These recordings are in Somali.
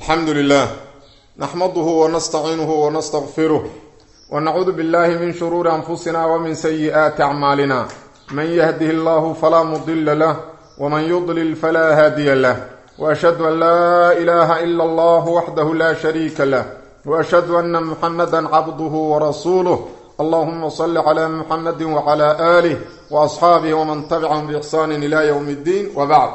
alxamdu lilah naxmaduhu wanastaciinuhu wanastaqfiruh wanacuudu billahi min shuruuri anfusina wmin sayi'aati acmaalina man yahdihi allahu falaa mudila lah wman yudlil falaa haadiya lah waashhadu an laa ilaha ila allah waxdahu la shariika lah waashhadu ana muxamada cabduhu warasuuluh allahuma salli cla muxamadi wcla aalih waasxaabih wman tabicahum biixsaani ila ywm اddiin wbacd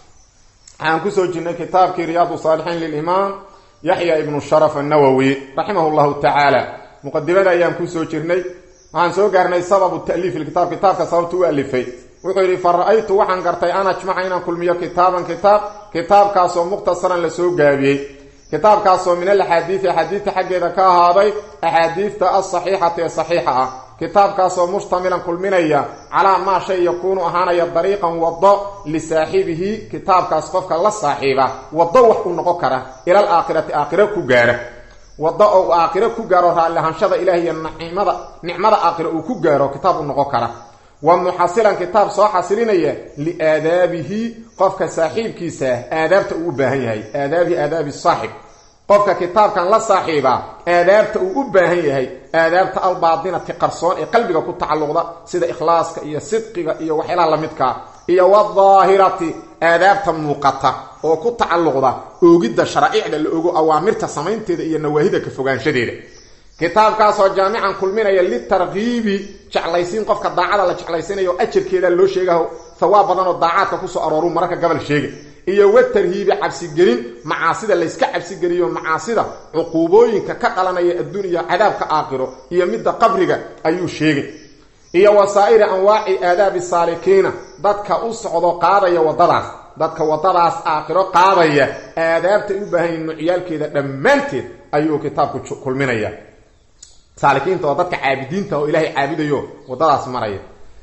waxaan kusoo jirnay kitaabkii riyaadu saalixiin lilimaam yaxya ibnu sharaf annawowi raximah llahu tacaala muqadimada ayaan kusoo jirnay waxaan soo gaarnay sababu taliif kitaab kitaabka sababta u alifay wuxuu yidhi fa ra-aytu waxaan gartay an ajmaca inaan kulmiyo kitaaban kitaab kitaabkaasoo mukhtasaran lasoo gaabiyey kitaabkaasoo min alaxaadiidi axaadiidta xaggeeda ka ahaaday axaadiidta alsaxiixati ee saxiixa ah kitaabkaasoo mushtamilan kulminaya calaa maa shay yakuunu ahaanaya dariiqan wado lisaaxibihi kitaabkaas qofka la saaxiiba wado wax uu noqon kara ilal aakhirati aakhiro ku gaara wado oo aakhiro ku gaaro raalliahaanshada ilaah iyo nicmada nicmada aakhiro uu ku gaaro kitaab u noqon kara wa muxasilan kitaab soo xasilinaya liaadaabihi qofka saaxiibkiisa aadaabta uu u baahan yahay aadaabihi aadaabi saaxib qofka kitaabkan la saaxiiba aadaabta uu u baahan yahay aadaabta albaadinati qarsoon ee qalbiga ku tacalluqda sida ikhlaaska iyo sidqiga iyo waxyaalaha lamidkaa iyo wadaahirati aadaabta muuqata oo ku tacalluqda oogidda sharaa'icda la ogo awaamirta samaynteeda iyo nawaahida ka fogaanshadeeda kitaabkaasoo jaamican kulminaya litarkiibi jeclaysiin qofka daacada la jeclaysanayo o ajarkeeda loo sheegaho hawaab badan oo daacaadka kusoo arooru mararka gabal sheega iyo watarhiibi cabsigelin macaasida layska cabsigeliyo macaasida cuquubooyinka ka dhalanaya adduun iyo cadaabka aakhiro iyo midda qabriga ayuu sheegay iyo wasaa'iri anwaaci aadaabi saalikiina dadka u socdo qaadaya wadadaas dadka wadadaas aakhiro qaadaya aadaabtay u baahan yihin nucyaalkeeda dhammaanteed ayuu kitaabku kulminaya saalikiinta oo dadka caabidiinta oo ilaahay caabudayo wadadaas maraya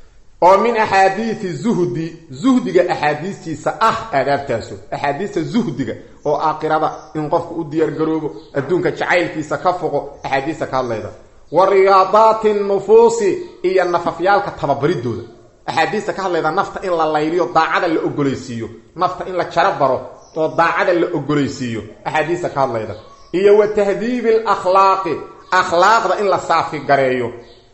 oo min axaadiidi zuhdi zuhdiga axaadiistiisa ah aadaabtaasu axaadiista zuhdiga oo aakhirada in qofku u diyaargaroobo adduunka jacaylkiisa ka foqo axaadiista ka hadlayda wa riyaadaati nufuusi iyo nafafyaalka tababaridooda axaadiista ka hadlayda nafta in la layliyo daacada la ogolaysiiyo nafta in la jaro baro oo daacada la ogolaysiiyo axaadiista ka hadlayda iyo wa tahdiibi alakhlaaqi akhlaaqda in la saafigareeyo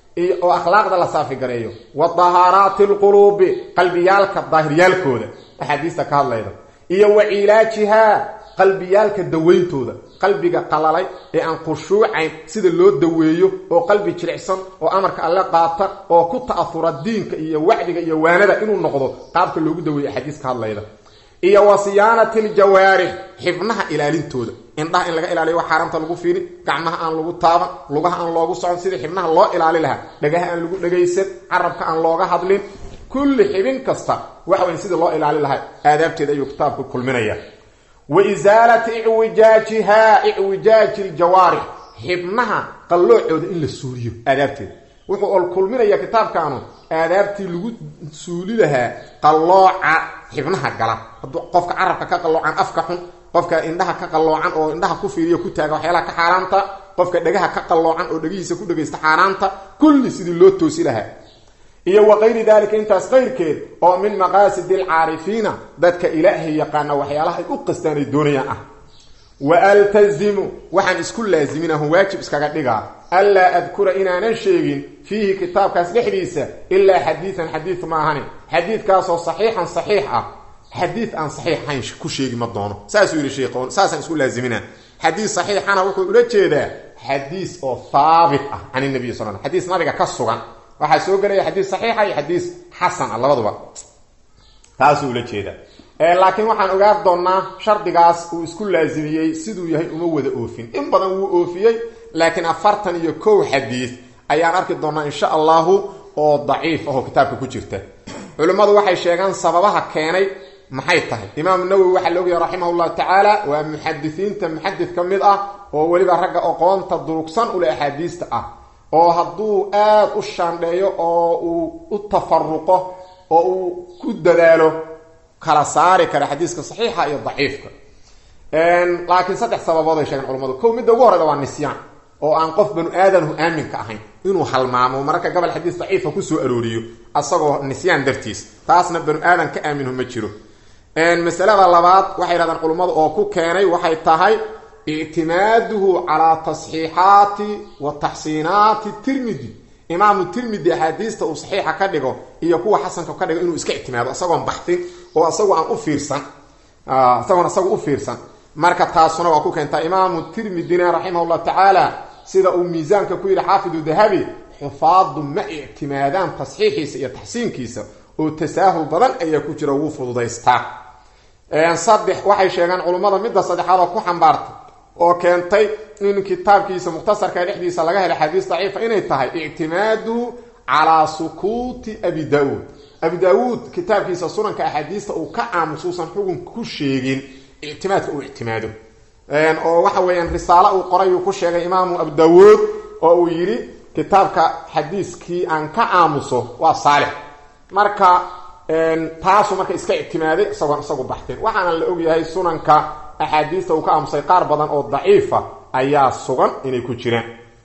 oo akhlaaqda la saafigareeyo wa dahaaraati alquluubi qalbiyaalka daahiryaalkooda axaadiista ka hadlayda iyo wa cilaajihaa qalbiyaalka daweyntooda qalbiga qalalay ee aan khushuucayn sida loo daweeyo oo qalbi jilicsan oo amarka alle qaata oo ku ta'ahura diinka iyo wacdiga iyo waanada inuu noqdo qaabka loogu daweeyo axaadiis ka hadlayda iyo wa siyaanati aljawaarix xibnaha ilaalintooda indhaha in laga ilaaliyo wax xaaraamta lagu fiiri gacmaha aan lagu taaban lugaha aan loogu socon sidii xibnaha loo ilaali lahaa dhagaha aan lagu dhagaysan carabka aan looga hadlin kulli xibin kasta waxa weyn sidii loo ilaali lahaa aadaabteeda ayuu kitaabku kulminaya wa isaalati icwijaajihaa icwijaaji ljawaarix xibnaha qalloocooda in la suuliyo aadaabteeda wuxuu ol kulminaya kitaabkaanu aadaabtii lagu suuli lahaa qallooca xibnaha gala hadduu qofka carabka ka qalloocan afka xun qofka indhaha ka qalloocan oo indhaha ku fiiriyo ku taaga waxyaalaha ka xaaraanta qofka dhegaha ka qalloocan oo dhegihiisa ku dhegaysta xaaraanta kulli sidii loo toosi lahaa iyo wa kayri dalika intaas qayrkeed oo min maqaasidi alcaarifiina dadka ilaahay yaqaana waxyaalaha ay u qastaan ay doonayaan ah wa altazimu waxaan isku laaziminahu waajib iskaga dhigaa anlaa adkura inaanan sheegin fiihi kitaabkaas dhexdiisa ilaa xadiidan xadiid maahani xadiidkaasoo saxiixan saxiix ah xadiid aan saxiixayn ku sheegi ma doono saasuu yidhi sheekh saasaan isku laazimina xadiis saxiixana wuxuu ula jeedaa xadiis oo haabit ah can nabiy sal l xadiis nabiga ka sugan waxaa soo gelaya xadiis saxiixa iyo xadiis xasan ah labaduba taasuu ula jeedaa laakiin waxaan ogaan doonnaa shardigaas uu isku laazimiyey siduu yahay uma wada oofin in badan wuu oofiyey laakiin afartan iyo kow xadiis ayaan arki doonnaa insha allahu oo daciif ahoo kitaabka ku jirta culimmadu waxay sheegaan sababaha keenay maxay tahay imaamu nawowi waxaa la ogyahay raximah llahu tacaala waa muxadisiinta muxadid ka mid ah oo weliba ragga aqoonta durugsan ule axaadiista ah oo hadduu aad u shaandheeyo oo uu u tafaruqo oo uu ku dadaalo kala saari kara xadiiska saxiixa iyo daciifka laakiin saddex sababood ay sheegeen culamadu kow midda ugu horeyda waa nisyaan oo aan qof banu aadamhu aaminka ahayn inuu halmaamo mararka gobol xadiis daciifa kusoo arooriyo asagoo nisyaan dartiis taasna banu aadan ka aaminhu ma jiro masalada labaad waxay yidhahdaan culummadu oo ku keenay waxay tahay ictimaaduhu calaa tasxiixaati wa taxsiinaati tirmidi imaamu tirmidi axaadiista uu saxiixa ka dhigo iyo kuwa xasanka ka dhigo inuu iska ictimaado isagoon baxin oo isagoo aan u fiirsan isagoon isagu u fiirsan marka taasuna waa ku keentaa imaamu tirmidina raximahullah tacaala sida uu miisaanka ku yidhi xaafidu dahabi xufaadu ma ictimaadaan tasxiixiisa iyo taxsiinkiisa oo tasaahul badan ayaa ku jira wuu fududaystaa saddex waxay sheegaan culummada midda saddexaad oo ku xambaartay oo keentay in kitaabkiisa mukhtasarka dhexdiisa laga helay xadiis daciifa inay tahay ictimaadu calaa sukuuti abi daauud abi daawuud kitaabkiisa sunanka axaadiista uu ka aamusuusan xugun ku sheegin ictimaadka uu ictimaado oo waxa weeyaan risaalo uu qoray uu ku sheegay imaamu abu daawuud oo uu yidhi kitaabka xadiiskii aan ka aamuso waa saalix marka taasuu marka iska ictimaaday isagoon isagu baxteen waxaana la ogyahay sunanka axaadiista uu ka aamusay qaar badan oo daciifa ayaa sugan inay ku jiraan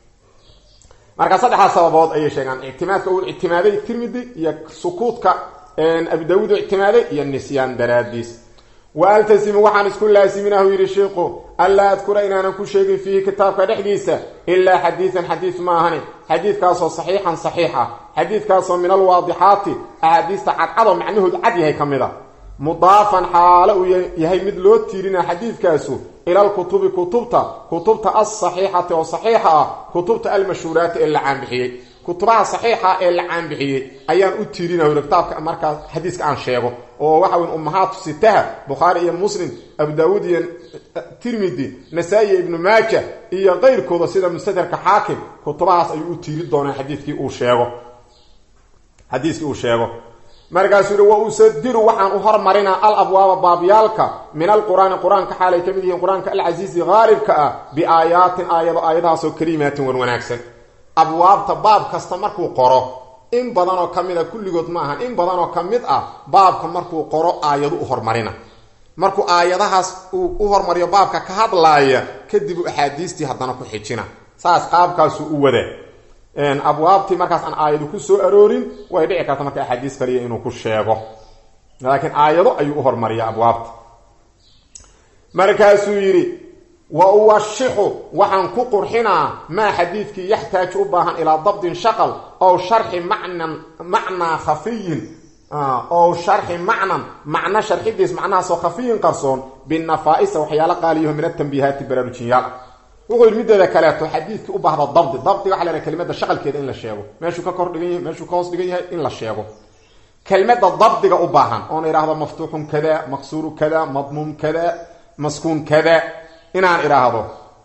marka saddexdaas sababood ayay sheegaan ictimaadka uu ictimaaday tirmidi iyo sukuudka abi daawuud uu ictimaaday iyo nisyaan daraadiis wa altasimu waxaan isku laasiminahu yidhi shiiku anlaa adkura inaanan ku sheegin fiihi kitaabka dhexdiisa ilaa xadiidan xadiid ma ahani xadiidkaasoo saxiixan saxiix ah xadiidkaasoo min alwaadixaati axaadiista cadcadoo macnahoodu cad yahay ka mid a mudaafan xaalo uu yahay mid loo tiirina xadiidkaasu ilalkutubi kutubta kutubta alsaxiixati oo saxiixa ah kutubta almashhuuraati ee la caanbixiyey kutubaha saxiixa ee la caanbixiyey ayaan u tiirina kitaabka markaa xadiiska aan sheego oo waxa weyn ummahaatu sitaha bukhaari iyo muslim abu daawuud iyo tirmidi nasaa-i iyo ibnu maaja iyo keyrkooda sida mustadarka xaakim kutubahaas ayuu u tiiri doonaa xadiidkii uu sheego xadiiskii uu sheego markaasuu yihi wa usadiru waxaan u hormarinaa al abwaaba baabyaalka min alqur-aani qur-aanka xaalay ka mid yihiin qur-aanka alcasiizi haalibka ah biaayaatin aayado aayadahaasoo kalimaatin wan wanaagsan abwaabta baab kasta markuu qoro in badanoo ka mid a kulligood ma ahan in badanoo ka mid ah baabka markuu qoro aayadu u hormarina markuu aayadahaas uu u hormariyo baabka ka hadlaaya kadib u axaadiistii haddana ku xijina saas qaabkaasuu u wada abwaabtii markaas aan aayadu ku soo aroorin way dhici karta marka axaadiis kaliya inuu ku sheego laakiin aayado ayuu u hormariya abwaabta markaasuu yidhi wa uwashixu waxaan ku qurxinaa maa xadiidkii yaxtaaju u baahan ilaa dabdin shaqal ow sharxi macnan macnaa khafiyin ow sharxi macnan macno sharxidiis macnahaasoo khafiyin qarsoon binafaa-isa waxyaalo qaaliyaho min atambiihaati baraarujinyaal wuxuu yidhi mideeda kaleeto xadiidkii u baahda dabdi dabdiga waxa la haha kelimada shaqalkeeda in la sheego meeshuu ka kor dhigan yahay meeshuu ka hoos dhigan yahay in la sheego kelmada dabdiga u baahan oona idhaahdo maftuuxun kada maqsuuru kada madmuum kada maskuun kada inaan idhaahdo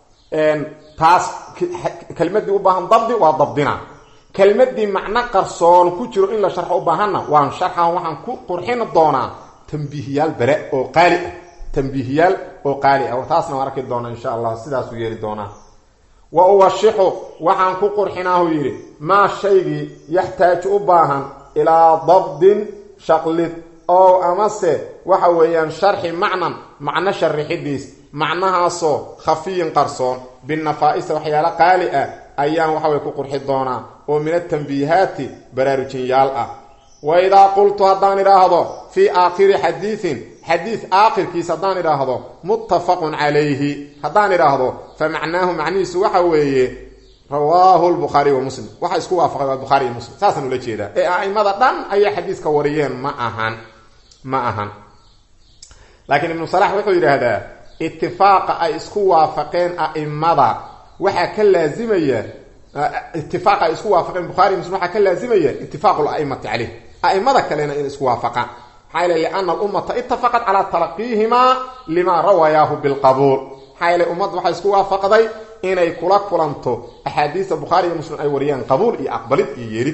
taas kelmadii u baahan dabdi waa dabdina kelmadii macno qarsoon ku jiro in la sharxo u baahanna waan sharxan waxaan ku qurxin doonaa tambiihiyaal bare oo qaali ah tambiihiyaal oo qaali ah taasna waan arki doonaa insha allah sidaasuu yeeli doonaa wa uwashixu waxaan ku qurxinaahu yidhi maa shaygii yaxtaaju u baahan ilaa dabdin shaqlid oo amase waxa weeyaan sharxi macnan macno sharixidiis macnahaasoo khafiyin qarsoon binafaa-isa waxyaalo qaali ah ayaan waxaway ku qurxi doonaa oo min atambiihaati baraarujinyaal ah wa idaa qultu haddaan idhaahdo fii aakhiri xadiidin xadiid aakhirkiisa haddaan idhaahdo muttafaqun calayhi haddaan idhaahdo fa macnaahu macnihiisu waxa weeye rawaahu lbukhaariy wa muslim waxa isku waafaqay waa bukhaari iyo muslim saasaan ula jeedaa ee a'imada dhan ayay xadiiska wariyeen ma ahan ma ahan laakiin ibnu salax wuxuu yidhaahdaa itifaaqa ay isku waafaqeen a'imada waxaa ka laazimaya itifaaqa ay isku waafaqeen bukhari muslim waxaa ka laazimaya itifaaqu la'imati caleyh a'imada kalena inay isku waafaqaan maxaa yeele liana alummata itafaqat calaa talaqiihimaa limaa rawayaahu bilqabuul maxaa yeele ummadda waxay isku waafaqday inay kula kulanto axaadiista bukhaari iyo muslim ay wariyaan qabuul iyo aqbalid iyo yeelid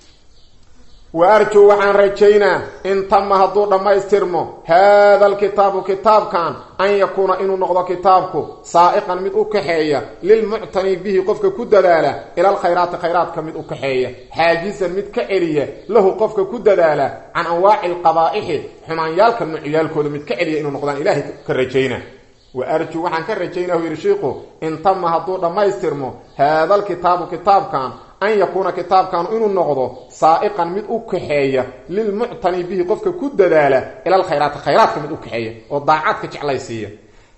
wa arjuu waxaan rajaynaa in tama hadduu dhammaystirmo haada alkitaabu kitaabkan an yakuuna inuu noqdo kitaabku saa'iqan mid u kaxeeya lilmuctani bihi qofka ku dadaala ila alkhayraati khayraadka mid u kaxeeya xaajisan mid ka celiya lahu qofka ku dadaala can anwaaci alqabaa'ixi xumaanyaalka nuucyaalkooda mid ka celiya inuu noqdaan ilaahay ka rajayna wa arjuu waxaan ka rajaynaa u yidhi shiiku in tama hadduu dhammaystirmo haada alkitaabu kitaabkan an yakuuna kitaabkanu inuu noqdo saa'iqan mid u kaxeeya lilmuctani bihi qofka ku dadaala ila alkhayraati khayraadka mid u kaxeeya oo daacadka jeclaysiiya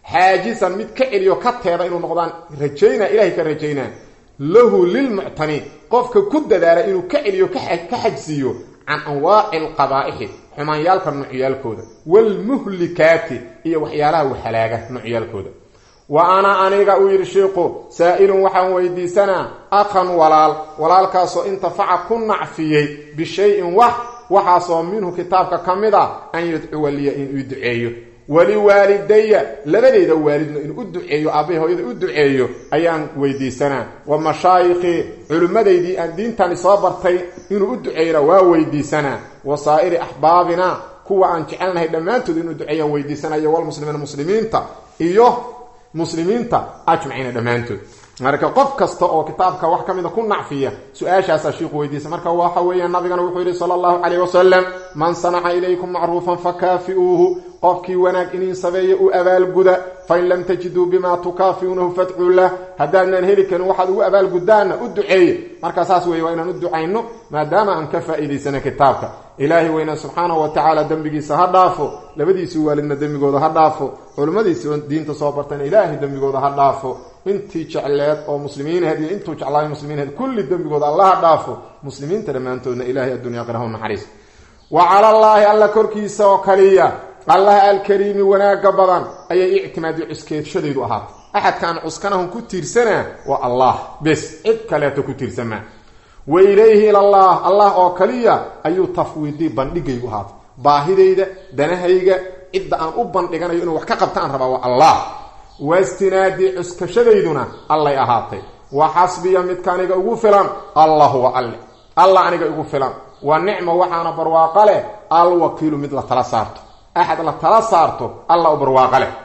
xaajisan mid ka celiyo ka teeda inuu noqdaan rajaynaa ilahay ka rajaynaa lahu lilmuctani qofka ku dadaala inuu ka celiyo ka xajsiiyo can anwaaci alqabaa'ixi xumaanyaalka nucyaalkooda waalmuhlikaati iyo waxyaalaha waxalaaga nucyaalkooda wa ana aniga uu yidhi sheikhu saa'ilun waxaan weydiisanaa akhan walaal walaalkaasoo intafaca ku nacfiyey bishayin wax waxaasoo minhu kitaabka ka mid a an yadcuwa liya inuu duceeyo waliwaalidaya labadeyda waalidna inuu u duceeyo aabbahay hooyada u duceeyo ayaan weydiisanaa wa mashaayikhii culimmadaydii aan diintani soo bartay inuu u duceeyona waa weydiisanaa wa saa'iri axbaabina kuwa aan jecelnahay dhammaantood inuu duceeyaan weydiisanayo walmuslimiina muslimiinta iyo muslimiinta ajmaciina dhammaantood marka qof kasta oo kitaabka wax ka mida ku nacfiya su-aashaasaa shiiku weydiisa marka waxa weeyaan nabigana wuxuu yidhi sala allahu calayh wasalam man sanaca ilaykum macruufan fakaafi'uuhu qofkii wanaag iniin sabeeya u abaalguda fain lam tajiduu bimaa tukaafiuunahu fadcuu lah haddaadnaan heli karin waxaad ugu abaalgudaanna u duceeye marka saas weeye waa inaan u ducayno maadaama aan ka faa'iidaysana kitaabka ilaahay weyna subxaanahu wa tacaala dembigiisa ha dhaafo labadiisii waalidna dembigooda ha dhaafo culimmadiisii diinta soo bartayna ilaahay dembigooda ha dhaafo intii jecleed oo muslimiinaheed iyo intuu jeclaayo muslimiinheed kulli dembigooda allaha dhaafo muslimiinta dhammaantoodna ilaahay addunya aqrahu naxariis wa cala allaahi alla korkiisa oo kaliya allaha alkariimi wanaagga badan ayay ictimaadi cuskeedshadaydu ahaatay axadkaan cuskanahun ku tiirsanaa waa allah bes cid kaleeto ku tiirsamaa wa ilayhi ilallah allah oo kaliya ayuu tafwiidii bandhigaygu ahaatay baahidayda danahayga cidda aan u bandhiganayo inuu wax ka qabta aan rabaa waa allah wastinaadii cuskashadayduna allay ahaatay wa xasbiya midka aniga ugu filan allah huwa alle allah aniga igu filan wa nicma waxaana barwaaqo leh alwakiilu mid la tala saarto axad la tala saarto alla u barwaaqo leh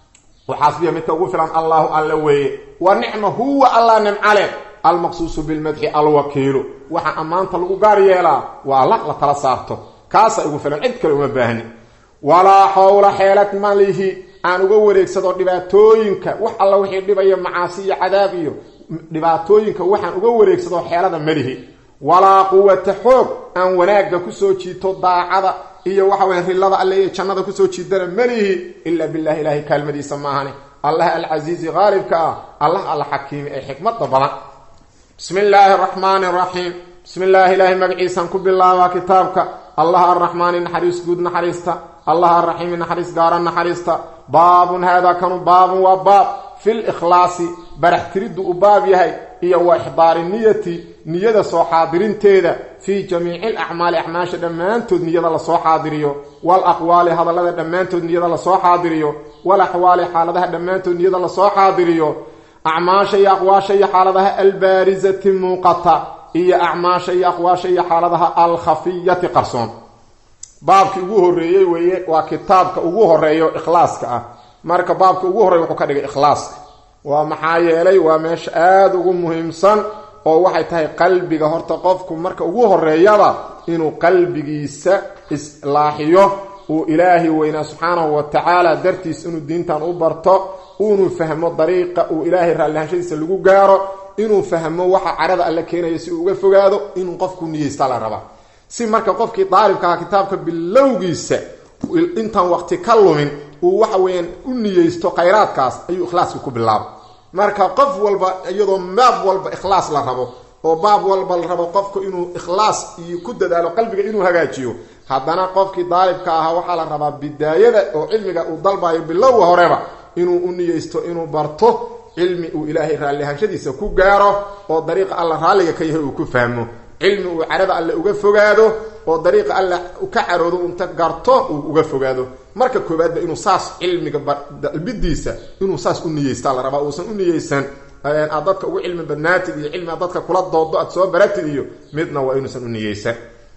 wa xasbiya midka ugu filan allahu alle weeye wa nicma huwa allah nimca leh almaqsuusu bilmadxi alwakiilu waxaa ammaanta lagu gaar yeelaa waa alla la tala saarto kaasa igu filan cid kale uma baahni walaa xowla xeelad malihi aan uga wareegsado dhibaatooyinka wax alla wixii dhibaya macaasi iyo cadaab iyo dhibaatooyinka waxaan uga wareegsado xeelada malihi walaa quwata xoog aan wanaagga kusoo jiito daacada iyo waxa weye rilada alle iyo jannada kusoo jiidana malihi ilaa billahi ilaahay kaalmadiisa maahane allah alcasiizi qaalibka ah allah alla xakiimi ee xikmada badan bismi illaahi araxmaani araxiim bismi illaahi ilaahay magaciisaan ku bilaabaa kitaabka allah arraxmaani naxariis guud naxariista allah arraxiimi naxariis gaara naxariista baabun haadaa kanu baabun waa baab fil ikhlaasi barax tiriddu u baab yahay iyo wa ixdaari niyati niyada soo xaadirinteeda fii jamiici alacmaali acmaasha dhammaantood niyada lasoo xaadiriyo wal aqwaali hadallada dhammaantood niyada lasoo xaadiriyo wal axwaali xaaladaha dhammaantood niyada lasoo xaadiriyo acmaasha iyo aqwaasha iyo xaaladaha albaarisati muuqata iyo acmaasha iyo aqwaasha iyo xaaladaha alkhafiyati qarsoon baabkii ugu horeeyey weeye waa kitaabka ugu horeeyo ikhlaaska ah marka baabka ugu horreeya wuxuu ka dhigay ikhlaaska waa maxaa yeelay waa meesha aada ugu muhiimsan oo waxay tahay qalbiga horta qofku marka ugu horeeyaba inuu qalbigiisa islaaxiyo uu ilaahay weynaa subxaanahu wa tacaala dartiis inuu diintan u barto inuu fahmo dariiqa uu ilaahay raallihashadiisa lagu gaaro inuu fahmo waxa cadhada alle keenaya si uu uga fogaado inuu qofku niyeysta la rabaa si marka qofkii daalibka aha kitaabka bilowgiisa intaan waqti ka lumin uu waxa weeyaan u niyeysto khayraadkaas ayuu ikhlaaska ku bilaaba marka qof walba iyadoo baab walba ikhlaas la rabo oo baab walba la rabo qofku inuu ikhlaas iyo ku dadaalo qalbiga inuu hagaajiyo haddana qofkii daalibka ahaa waxaa la rabaa bidaayada oo cilmiga uu dalbayo bilowga horeba inuu u niyeysto inuu barto cilmi uu ilaahay raallihashadiisa ku gaaro oo dariiqa alla raalliga ka yahay uu ku fahmo cilmi uu cadhada alle uga fogaado oo dariiqa alle ka caroodo unta garto uu uga fogaado marka koowaadba inuu saas cilmiga dalbidiisa inuu saas u niyeysta la rabaa uusan u niyeysan aad dadka ugu cilmi badnaatid iyo cilmi aad dadka kula doodo aad soo baratid iyo midna waa inuusan u niyeysan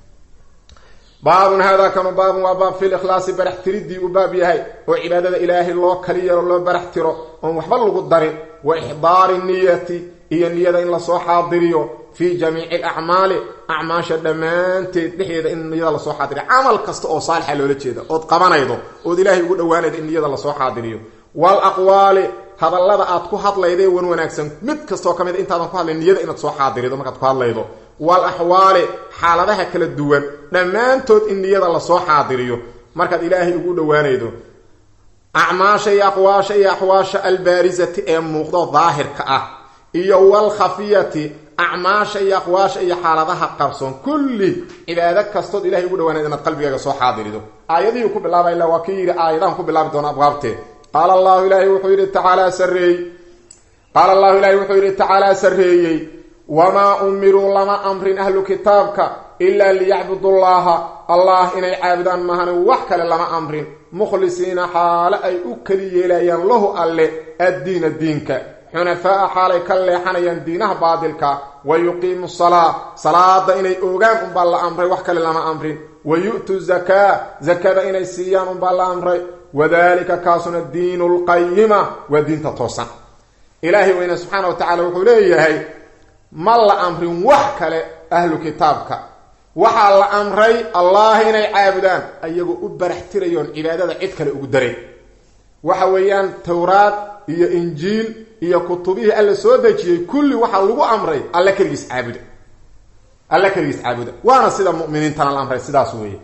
baabun haadaa kanu baabun waa baab fil ikhlaasi barax tiridii u baab yahay oo cibaadada ilaahay loo kali yaro loo barax tiro oon waxba lagu darin wa ixdaari niyati iyo niyada in lasoo xaadiriyo fii jamiici alacmaali acmaasha dhammaanteed dhexdeeda in niyada lasoo xaadiriyo camal kasta oo saalixa loola jeeda ood qabanaydo ood ilaahay ugu dhowaanaydo in niyada lasoo xaadiriyo wal aqwaali hadallada aad ku hadlayday wan wanaagsan mid kastoo ka mid intaadan ku hadlay niyada inaad soo xaadirido markaad ku hadlaydo wal axwaali xaaladaha kala duwan dhammaantood in niyada lasoo xaadiriyo markaad ilaahay ugu dhowaanaydo acmaasha iyo aqwaasha iyo axwaasha albaarisati ee muuqdo daahirka ah iyo walkhafiyati acmaasha iyo aqwaasha iyo xaaladaha qarsoon kulli cibaado kastood ilahay ugu dhawaanayd inaad qalbigaaga soo xaadirido aayadihii ku bilaabay illa waa kii yidhi aayadahan ku bilaabi doona abwaabtee qaala allahu ilaahay wuxuu yidhi tacaalaa sareey qaala allahu ilaahay wuxuu yidhi tacaalaa sarreeyey wamaa umiruu lama amrin ahlu kitaabka ilaa liyacbudullaaha allah inay caabudaan mahane wax kale lama amrin mukhlisiina xaale ay u keli yeelayaan lahu alle addiina diinka xunafaa'a xaalay ka leexanayaan diinaha baadilka wa yuqiimu salaa salaada inay oogaan unbaa la amray wax kale lama amrin wa yu'tu zakaa zakada inay siiyaan unbaa la amray wadalika kaasuna diinu lqayima waa diinta toosan ilaahay weyne subxaana wa tacala wuxuu leeyahay ma la amrin wax kale ahlu kitaabka waxaa la amray allah inay caabudaan ayagoo u barax tirayoon cibaadada cid kale ugu daray waxa weeyaan towraad iyo injiil iyo kutubihii alla soo dejiyey kulli waxaa lagu amray alla keligiis caabuda alla keligiis caabuda waana sida muminiintana la amray sidaas weeye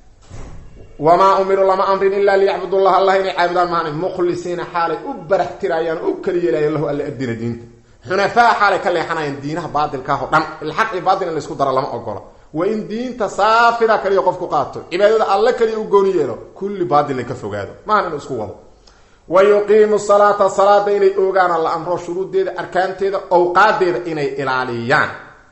wamaa umiruu lama amrin ilaa liyacbudullah allah inay caabudaan maana mukhlisiina xaalay u barax tirayaan oo u keli yeelayaan lahu alla addiina diinta xunafaa xaalay ka leexanayaan diinaha baadilkaah oo dhan ilxaq iyo baatil in laysku daro lama ogola waa in diinta saafida kaliya qofku qaato cibaadada alle kaliya u gooni yeelo kulli baadilna ka fogaado maahan inuu isku wado wa yuqiimu salaata salaada inay oogaana la amro shuruuddeeda arkaanteeda owqaadeeda inay ilaaliyaan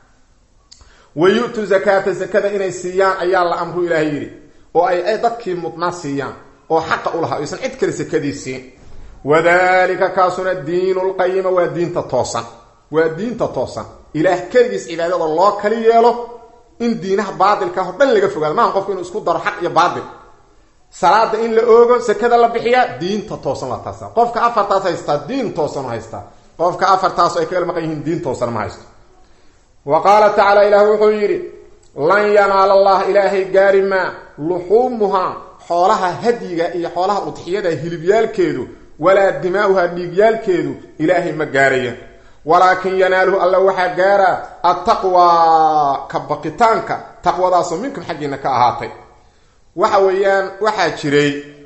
wa yu-tu zakaata zakada inay siiyaan ayaa la amru ilaahay yidhi oo ay dadkii mudnaa siiyaan oo xaqa u lahaa aysan cid kale sakadii siin wadalika kaasuna diinu lqayima waa diinta toosan waa diinta toosan ilaah keligiis cibaadada loo kali yeelo in diinaha baadilkaah o dhan laga fogaado maaha qofku inuu isku daro xaq iyo baadil salaada in la oogo sakada la bixiyaa diinta toosan la taasa qofka afartaas haystaa diin toosan haystaa qofka afartaas ay kaga maqan yihiin diin toosan ma haysto wa qaala tacaala ilaah wuxuu yidhi lan yanaala allah ilaahay gaari maa luxuumuhaa xoolaha hadyiga iyo xoolaha udxiyada hilibyaalkeedu walaa dimaa'uhaa dhiigyaalkeedu ilaahay ma gaaraya walaakin yanaaluhu alla waxaa gaaraa attaqwaa ka baqitaanka taqwadaasoo minkum xaggiina ka ahaatay waxa weeyaan waxaa jiray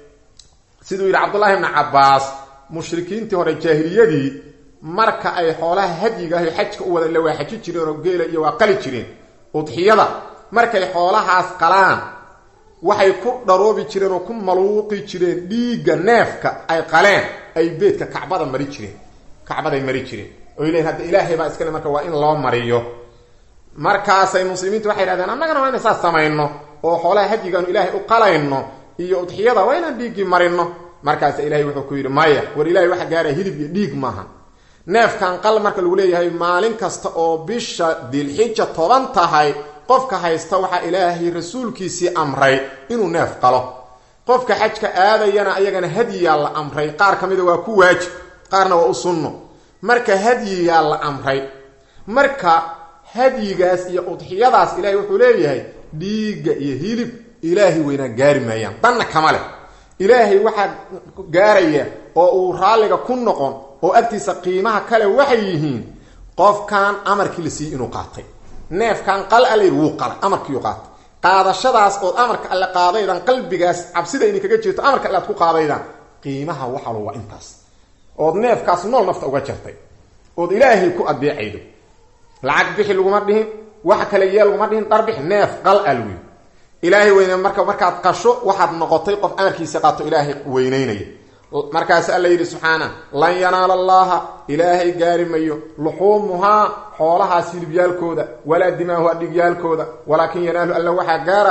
siduu yidhi cabdullaahi ibni cabbaas mushrikiintii hore jaahiliyadii marka ay xoolaha hadyiga ahy xajka u wada ila waa xaji jireen oo geela iyo waa qali jireen udxiyada markay xoolahaas qalaan waxay ku dharoobi jireen oo ku maluuqi jireen dhiigga neefka ay qaleen ay beedka kacbada mari jireen kacbaday mari jireen oy leeyiin hadda ilaahay baa iskale marka waa in loo mariyo markaasay muslimiintu waxay yidhahdeen annagana waa inay saas samayno oo xoolaha hadyigaanu ilaahay u qalayno iyo udxiyada waa inaan dhiiggii marino markaasa ilahay wuxuu ku yidhi maya war ilahay waxa gaaraya hilib iyo dhiig maaha neefkan qal marka lagu leeyahay maalin kasta oo bisha dilxija toban tahay qofka haysta waxaa ilaahay rasuulkiisii amray inuu neef qalo qofka xajka aadayana ayagana hadyiyaa la amray qaar ka mida waa ku waajib qaarna waa u sunno marka hadyiyaa la amray marka hadyigaas iyo udxiyadaas ilaahay wuxuu leeyahay dhiigga iyo hilib ilaahay weynaa gaari maayaan danna kama leh ilaahay waxaa gaaraya oo uu raalliga ku noqon oo agtiisa qiimaha kale waxay yihiin qofkan amarkii la siiyey inuu qaatay neefkan qal a layidhi wuu qalay amarkiiu qaatay qaadashadaas ood amarka alle qaadaydan qalbigaas cabsida idin kaga jirto amarka alle aad ku qaadaydaan qiimaha waxalo waa intaas ood neefkaas nool nafta uga jartay ood ilaahay ku adeecaydo lacag bixi laguma dhihin wax kale yee laguma dhihin dharbix neef qal al wey ilaahay weyne marka markaad qasho waxaad noqotay qof amarkiisa qaato ilaahay weyneynaya markaas alla yidhi subxaana lan yanaala allaha ilaahay gaari mayo luxuumuhaa xoolahaas hilibyaalkooda walaa dimaahuha dhigyaalkooda walaakin yanaalu alla waxaa gaara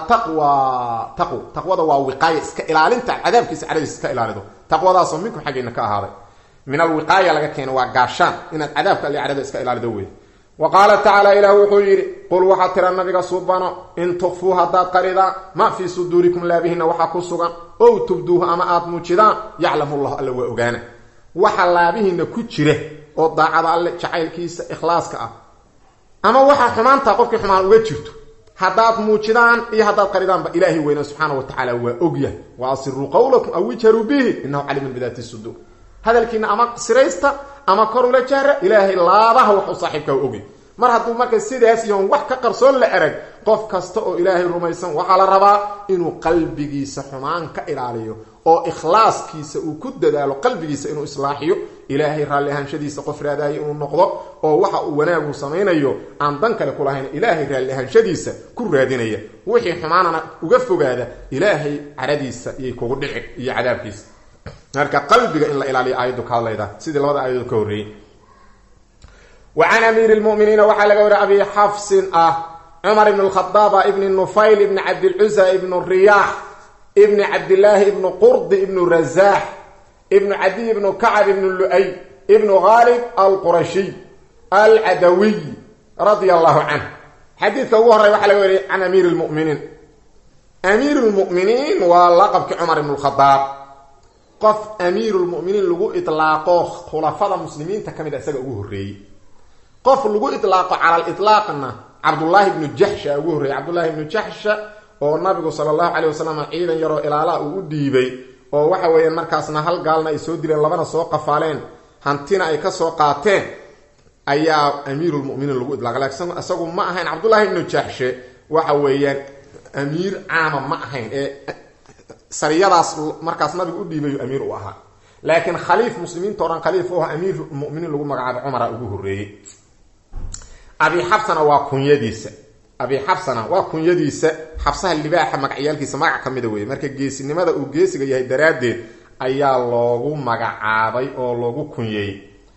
attaqwa taqw taqwada waa wiqaaya iska ilaalinta cadaabkiisa cadadiisa iska ilaalido taqwadaasoo minkum xaggeena ka ahaaday min alwiqaaya laga keeno waa gaashaan inaad cadaabka alle cadada iska ilaalido wey wa qaala tacaala ilaah wuxuu yidhi qul waxaad tira nabiga suubano in tukfuu haddaad qaridaan ma fii suduurikum laabihina waxaa ku sugan ow tubduuhu ama aad muujidaan yaclamu llahu alla waa ogaana waxa laabihiina ku jira oo daacada alle jacaylkiisa ikhlaaska ah ama waxaa xumaantaa qofkii xumaan uga jirto haddaad muujidaan iyo haddaad qaridaanba ilaahay weyna subxaana wa tacaala waa ogyahay wa asiruu qawlakum aw ijharuu bihi inahu caliimun bidaati suduur hadalkiina ama siraysta ama kor ula jaara ilaahay laabaha waxuu saaxiibkaa ogy mar hadduu marka sidaas iyoon wax ka qarsoon la erag qof kasta oo ilaahay rumaysan waxaa la rabaa inuu qalbigiisa xumaan ka ilaaliyo oo ikhlaaskiisa uu ku dadaalo qalbigiisa inuu islaaxiyo ilaahay raalli ahaanshadiisa qof raadaayo inuu noqdo oo waxa uu wanaagu samaynayo aan dan kale ku lahayn ilaahay raalli ahaanshadiisa ku raadinaya wixii xumaanana uga fogaada ilaahay caradiisa iyay kugu dhici iyo cadaabkiisa marka qalbiga in la ilaaliyo aayaddu ka hadlayda sidii labada aayadood ka horreeyey wa can amiiri lmuminiina waxaa laga wariya abi xafsin ah cumar ibn lkhadaaba ibni nufayl ibni cabdilcusa ibnu riyaax ibni cabdillaahi ibnu qurdi ibnu razaax ibnu cadiy ibnu kacab ibnu lu'ay ibnu khaalib alqurashiy alcadawiy radia allahu canh xadiidka ugu horey waxaa laga wariyay can amiiri lmuminiin amiir lmuminiin waa laqabkii cumar ibn lkhadaab qof amiiru lmuminiin lagu itlaaqo khulafada muslimiinta ka mid a isaga ugu horreeyey qof lagu itlaaqo cala liطlaaqna cabdullaahi ibnu jaxsha ugu horreeyey cabdullaahi ibnu jaxsha oo nabigu sala allahu caleyh wasalam ciidan yaroo ilaalaha uu u dhiibay oo waxa weeyaan markaasna hal gaalna ay soo dileen labana soo qafaaleen hantina ay ka soo qaateen ayaa amiirulmuminiin lagu itlaaqay laakiin isagu ma ahayn cabdullaahi ibnu jaxshe waxa weeyaan amiir caama ma ahayn ee sariyadaas markaas nabigu u dhiibayo amiir u ahaa laakiin khaliif muslimiinta o dhan khaliif u ah amiirmuminiin lagu magacaabo cumara ugu horreeyey abi xabsana waa kunyadiisa abi xabsana waa kunyadiisa xabsaha libaaxa magacyaalkiisa magac ka mida weeye marka geesinimada uu geesiga yahay daraaddeed ayaa loogu magacaabay oo loogu kunyeeyey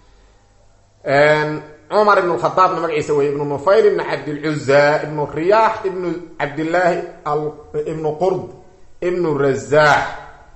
cumar ibn khadaabna magaciisa wey ibnu nufayl ibnu cabdilcuza ibnu riyaax ibnu cabdillaahi ibnu qurd ibnu razaax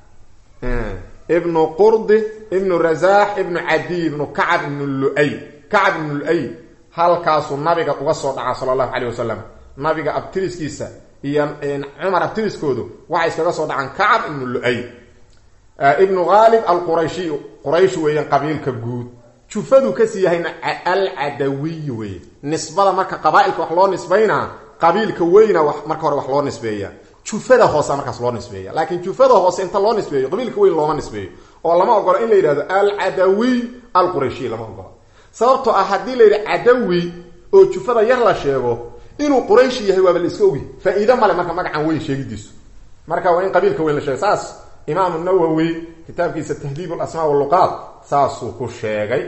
ibnu qurdi ibnu razaax ibnu cadiy ibnu kacab ibnu luay kacab ibnu luay halkaasuu nabiga uga soo dhaca sala allahu caleyh wasalam nabiga abtiriskiisa iyo cumar abtiriskoodu waxay iskaga soo dhacaan kacab ibnu luay ibnu khaalib alqurayshi quraysh weeyaan qabiilka guud jufadu kasii yahayna alcadawiy weeye nisbada marka qabaa-ilka wax loo nisbaynaa qabiilka weyna marka hore wax loo nisbeeya jufada hoose markaas loo nisbeeya laakiin jufada hoose inta loo nisbeeyo qabiilka weyn looma nisbeeyo oo lama ogolo in la yidhahdo alcadawiy alqurayshi lama ogolo sababtoo ah haddii la yidhi cadawi oo jufada yar la sheego inuu qurayshi yahay waaba la iska ogi faa-iide male marka magacan weyn sheegidiisu marka waa in qabiilka weyn la sheego saas imaamu nawowi kitaabkiisa tahdiib alasmaa waluqaat saasuu ku sheegay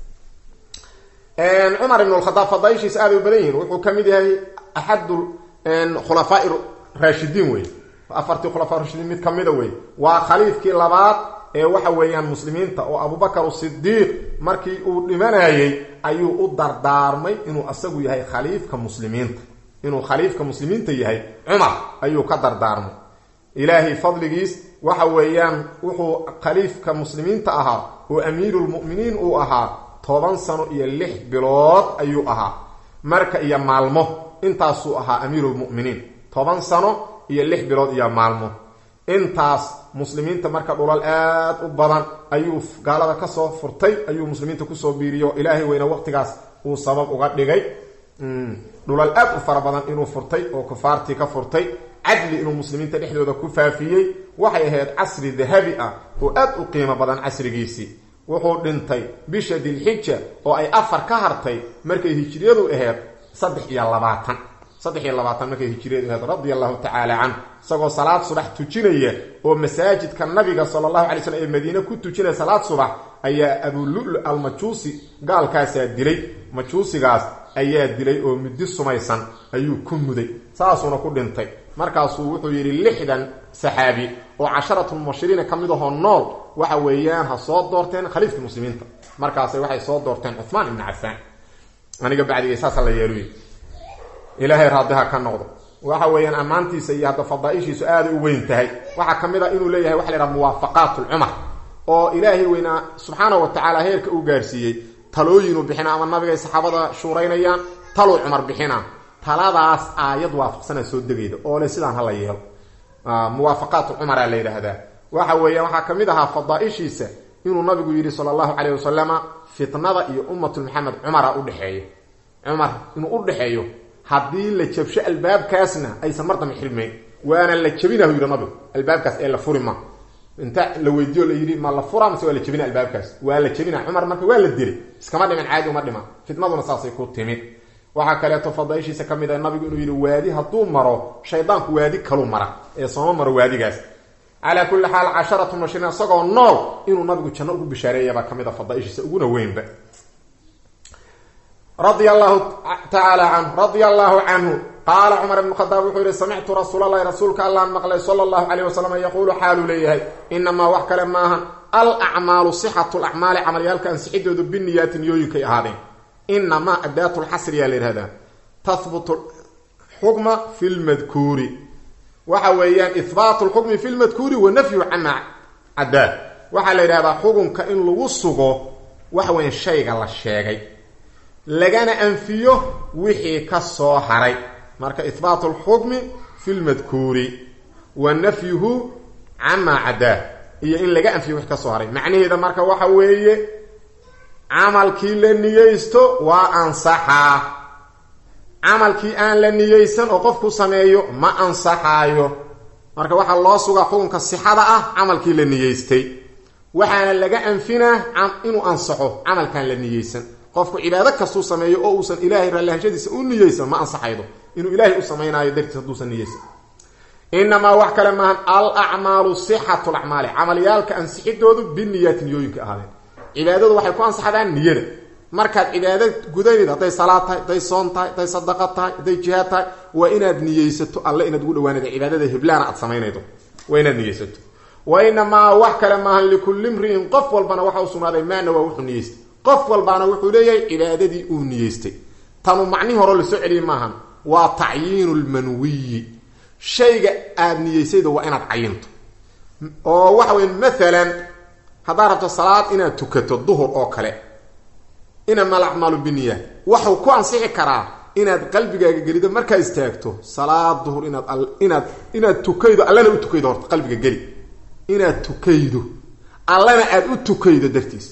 cumar ibn lkhadaab fadaaishiisa aaday u badan yihiin wuxuu ka mid yahay axadu khulafaa raashidiin wey afartii khulafaa rashidiin mid kamida wey waa khaliifkii labaad ee waxa weeyaan muslimiinta oo abubakar sidiiq markii uu dhimanayey ayuu u dardaarmay inuu asagu yahay khaliifka muslimiinta inuu khaliifka muslimiinta yahay cumar ayuu ka dardaarmay ilaahay fadligiis waxa weeyaan wuxuu khaliifka muslimiinta ahaa oo amiirulmuminiin uu ahaa toban sano iyo lix bilood ayuu ahaa marka iyo maalmo intaasuu ahaa amiirulmuminiin toban sano iyo lix bilood iyo maalmo intaas muslimiinta marka dhulal aad u badan ayuu gaalada kasoo furtay ayuu muslimiinta kusoo biiriyo ilaahay weyna waqtigaas uu sabab uga dhigay dhulal aad u fara badan inuu furtay oo kufaartii ka furtay cadli inuu muslimiinta dhexdooda ku faafiyey waxay ahayd casri dahabi ah oo aad u qiimo badan casrigiisii wuxuu dhintay bisha dilxija oo ay afar ka hartay markay hijriyadu ahayd saddex iyo labaatan saddex iyo labaatan markay hijriyadu ahayd radia allahu tacaala canhu isagoo salaad subax tujinaya oo masaajidka nabiga sala allahu alay slm ee madiine ku tujinaya salaad subax ayaa abululu almajuusi gaalkaasaa dilay majuusigaas ayaa dilay oo muddi sumaysan ayuu ku muday saasuuna ku dhintay markaasuu wuxuu yidhi lixdan saxaabi oo casharatulmubashiriina ka mid ahoo nool waxa weeyaan ha soo doorteen khaliifka muslimiinta markaasay waxay soo doorteen cuhmaan ibni cafaan aniga bacdigay saasa la yeeluy ilaahay raadiha ka noqdo waxa weeyaan ammaantiisa iyo hadda fadaaishiisu aaday u weyn tahay waxaa ka mid a inuu leeyahay waxa la yhaha muwaafaqaat lcumar oo ilaahay weynaa subxaana wa tacaala heerka uu gaarsiiyey talooyinuu bixina ama nabigay saxaabada shuuraynayaan taluu cumar bixina taladaas aayad waafaqsana soo degayda oo le sidaan hala yeelo muwaafaqaatu cumara la yidhaahdaa waxa weeyaan waxaa ka mid ahaa fadaaishiisa inuu nabigu yidhi sala allahu caleyh wasalama fitnada iyo ummatu maxamed cumara udhexeeyo cumar inuu u dhexeeyo haddii la jabsho albaabkaasna aysan mar dambe xirmayn waana la jabinahu yidhi nabigu albaabkaas ee la furi ma inta la weydiiyo la yidhi ma la fura mase waa la jabina albaabkaas waa la jabina cumar marka waa la dilay iskama dhiman caadi uma dhiman fitnaduna saasay ku timid waxaa kaleeto fadaaishiisa ka mid ah nabigu inuu yidhi waadi hadduu maro shaydaanku waadi kalu mara ee sooma maro waadigaas calaa kulli xaal casharatu mubashiriin isagoo nool inuu nabigu janno ugu bishaareeyabaa ka mid a fadaaishiisa uguna weynba radia allahu tacaala canhu radia allahu canhu qaala cumar ibnu khadaab wuxuu yihi samictu rasuulalahi rasuulka allaan maqlay sala allahu calayh wasalam yaquulu xaaluu leeyahay inamaa wax kale maahan al acmaalu sixatu lacmaali camalyaalka ansixidoodu biniyaati niyooyinkay ahaadeen inamaa adaatu lxasriyaa la yihahdaa tahbutu xukma fi lmadkuuri waxa weeyaan ihbaatu lxukmi fi lmadkuuri wa nafyu cama cadaa waxaa la yidhahdaa xukunka in lagu sugo waxa weya shayga la sheegay lagana anfiyo wixii ka soo haray marka ihbaatu lxukmi fi lmadkuuri wa nafyuhu camaa cadaa iyo in laga anfiyo wixii ka soo haray macnaheeda marka waxa weeye camalkii la niyeysto waa ansaxaa camalkii aan la niyeysan oo qofku sameeyo ma ansaxaayo marka waxaa loo sugaa xukunka sixada ah camalkii la niyeystay waxaana laga anfinaa inuu ansaxo camalkaan la niyeysan qofku cibaado kastuu sameeyo oo uusan ilaahay raallahashadiisa u niyeysan ma ansaxaydo inuu ilaahay u samaynaayo dartiis hadduusan niyeysan inamaa wax kale maahan al acmaalu sixatu lacmaali camalyaalka ansixidoodu biniyaati niyooyinka ahaadeen cibaadadu waxay ku ansaxdaan niyada markaad cibaado gudanid hadday salaad tahay hadday soon tahay hadday sadaqa tahay hadday jihaad tahay waa inaad niyeysato alle inaad ugu dhawaanada cibaadada heblaana aad samaynaydo waa inaad niyeysato wa inamaa wax kale maahan likulli mri'in qof walbana waxa u sugnaaday maana waa wuxuu niyeystay qof walbaana wuxuu leeyahay cibaadadii uu niyeystay tanu macnihi hore lasoo celiyey maahan waa tacyiinu lmanwiyi shayga aada niyeysayda waa inaad cayinto oo waxa weya maalan haddaad rabto salaad inaad tukato duhur oo kale inama alacmaalu biniya waxuu ku ansixi karaa inaad qalbigaaga gelido markaa istaagto salaad duhur inaad inaad inaad tukaydo allana u tukaydo horta qalbiga geli inaad tukaydo allana aada u tukaydo dartiis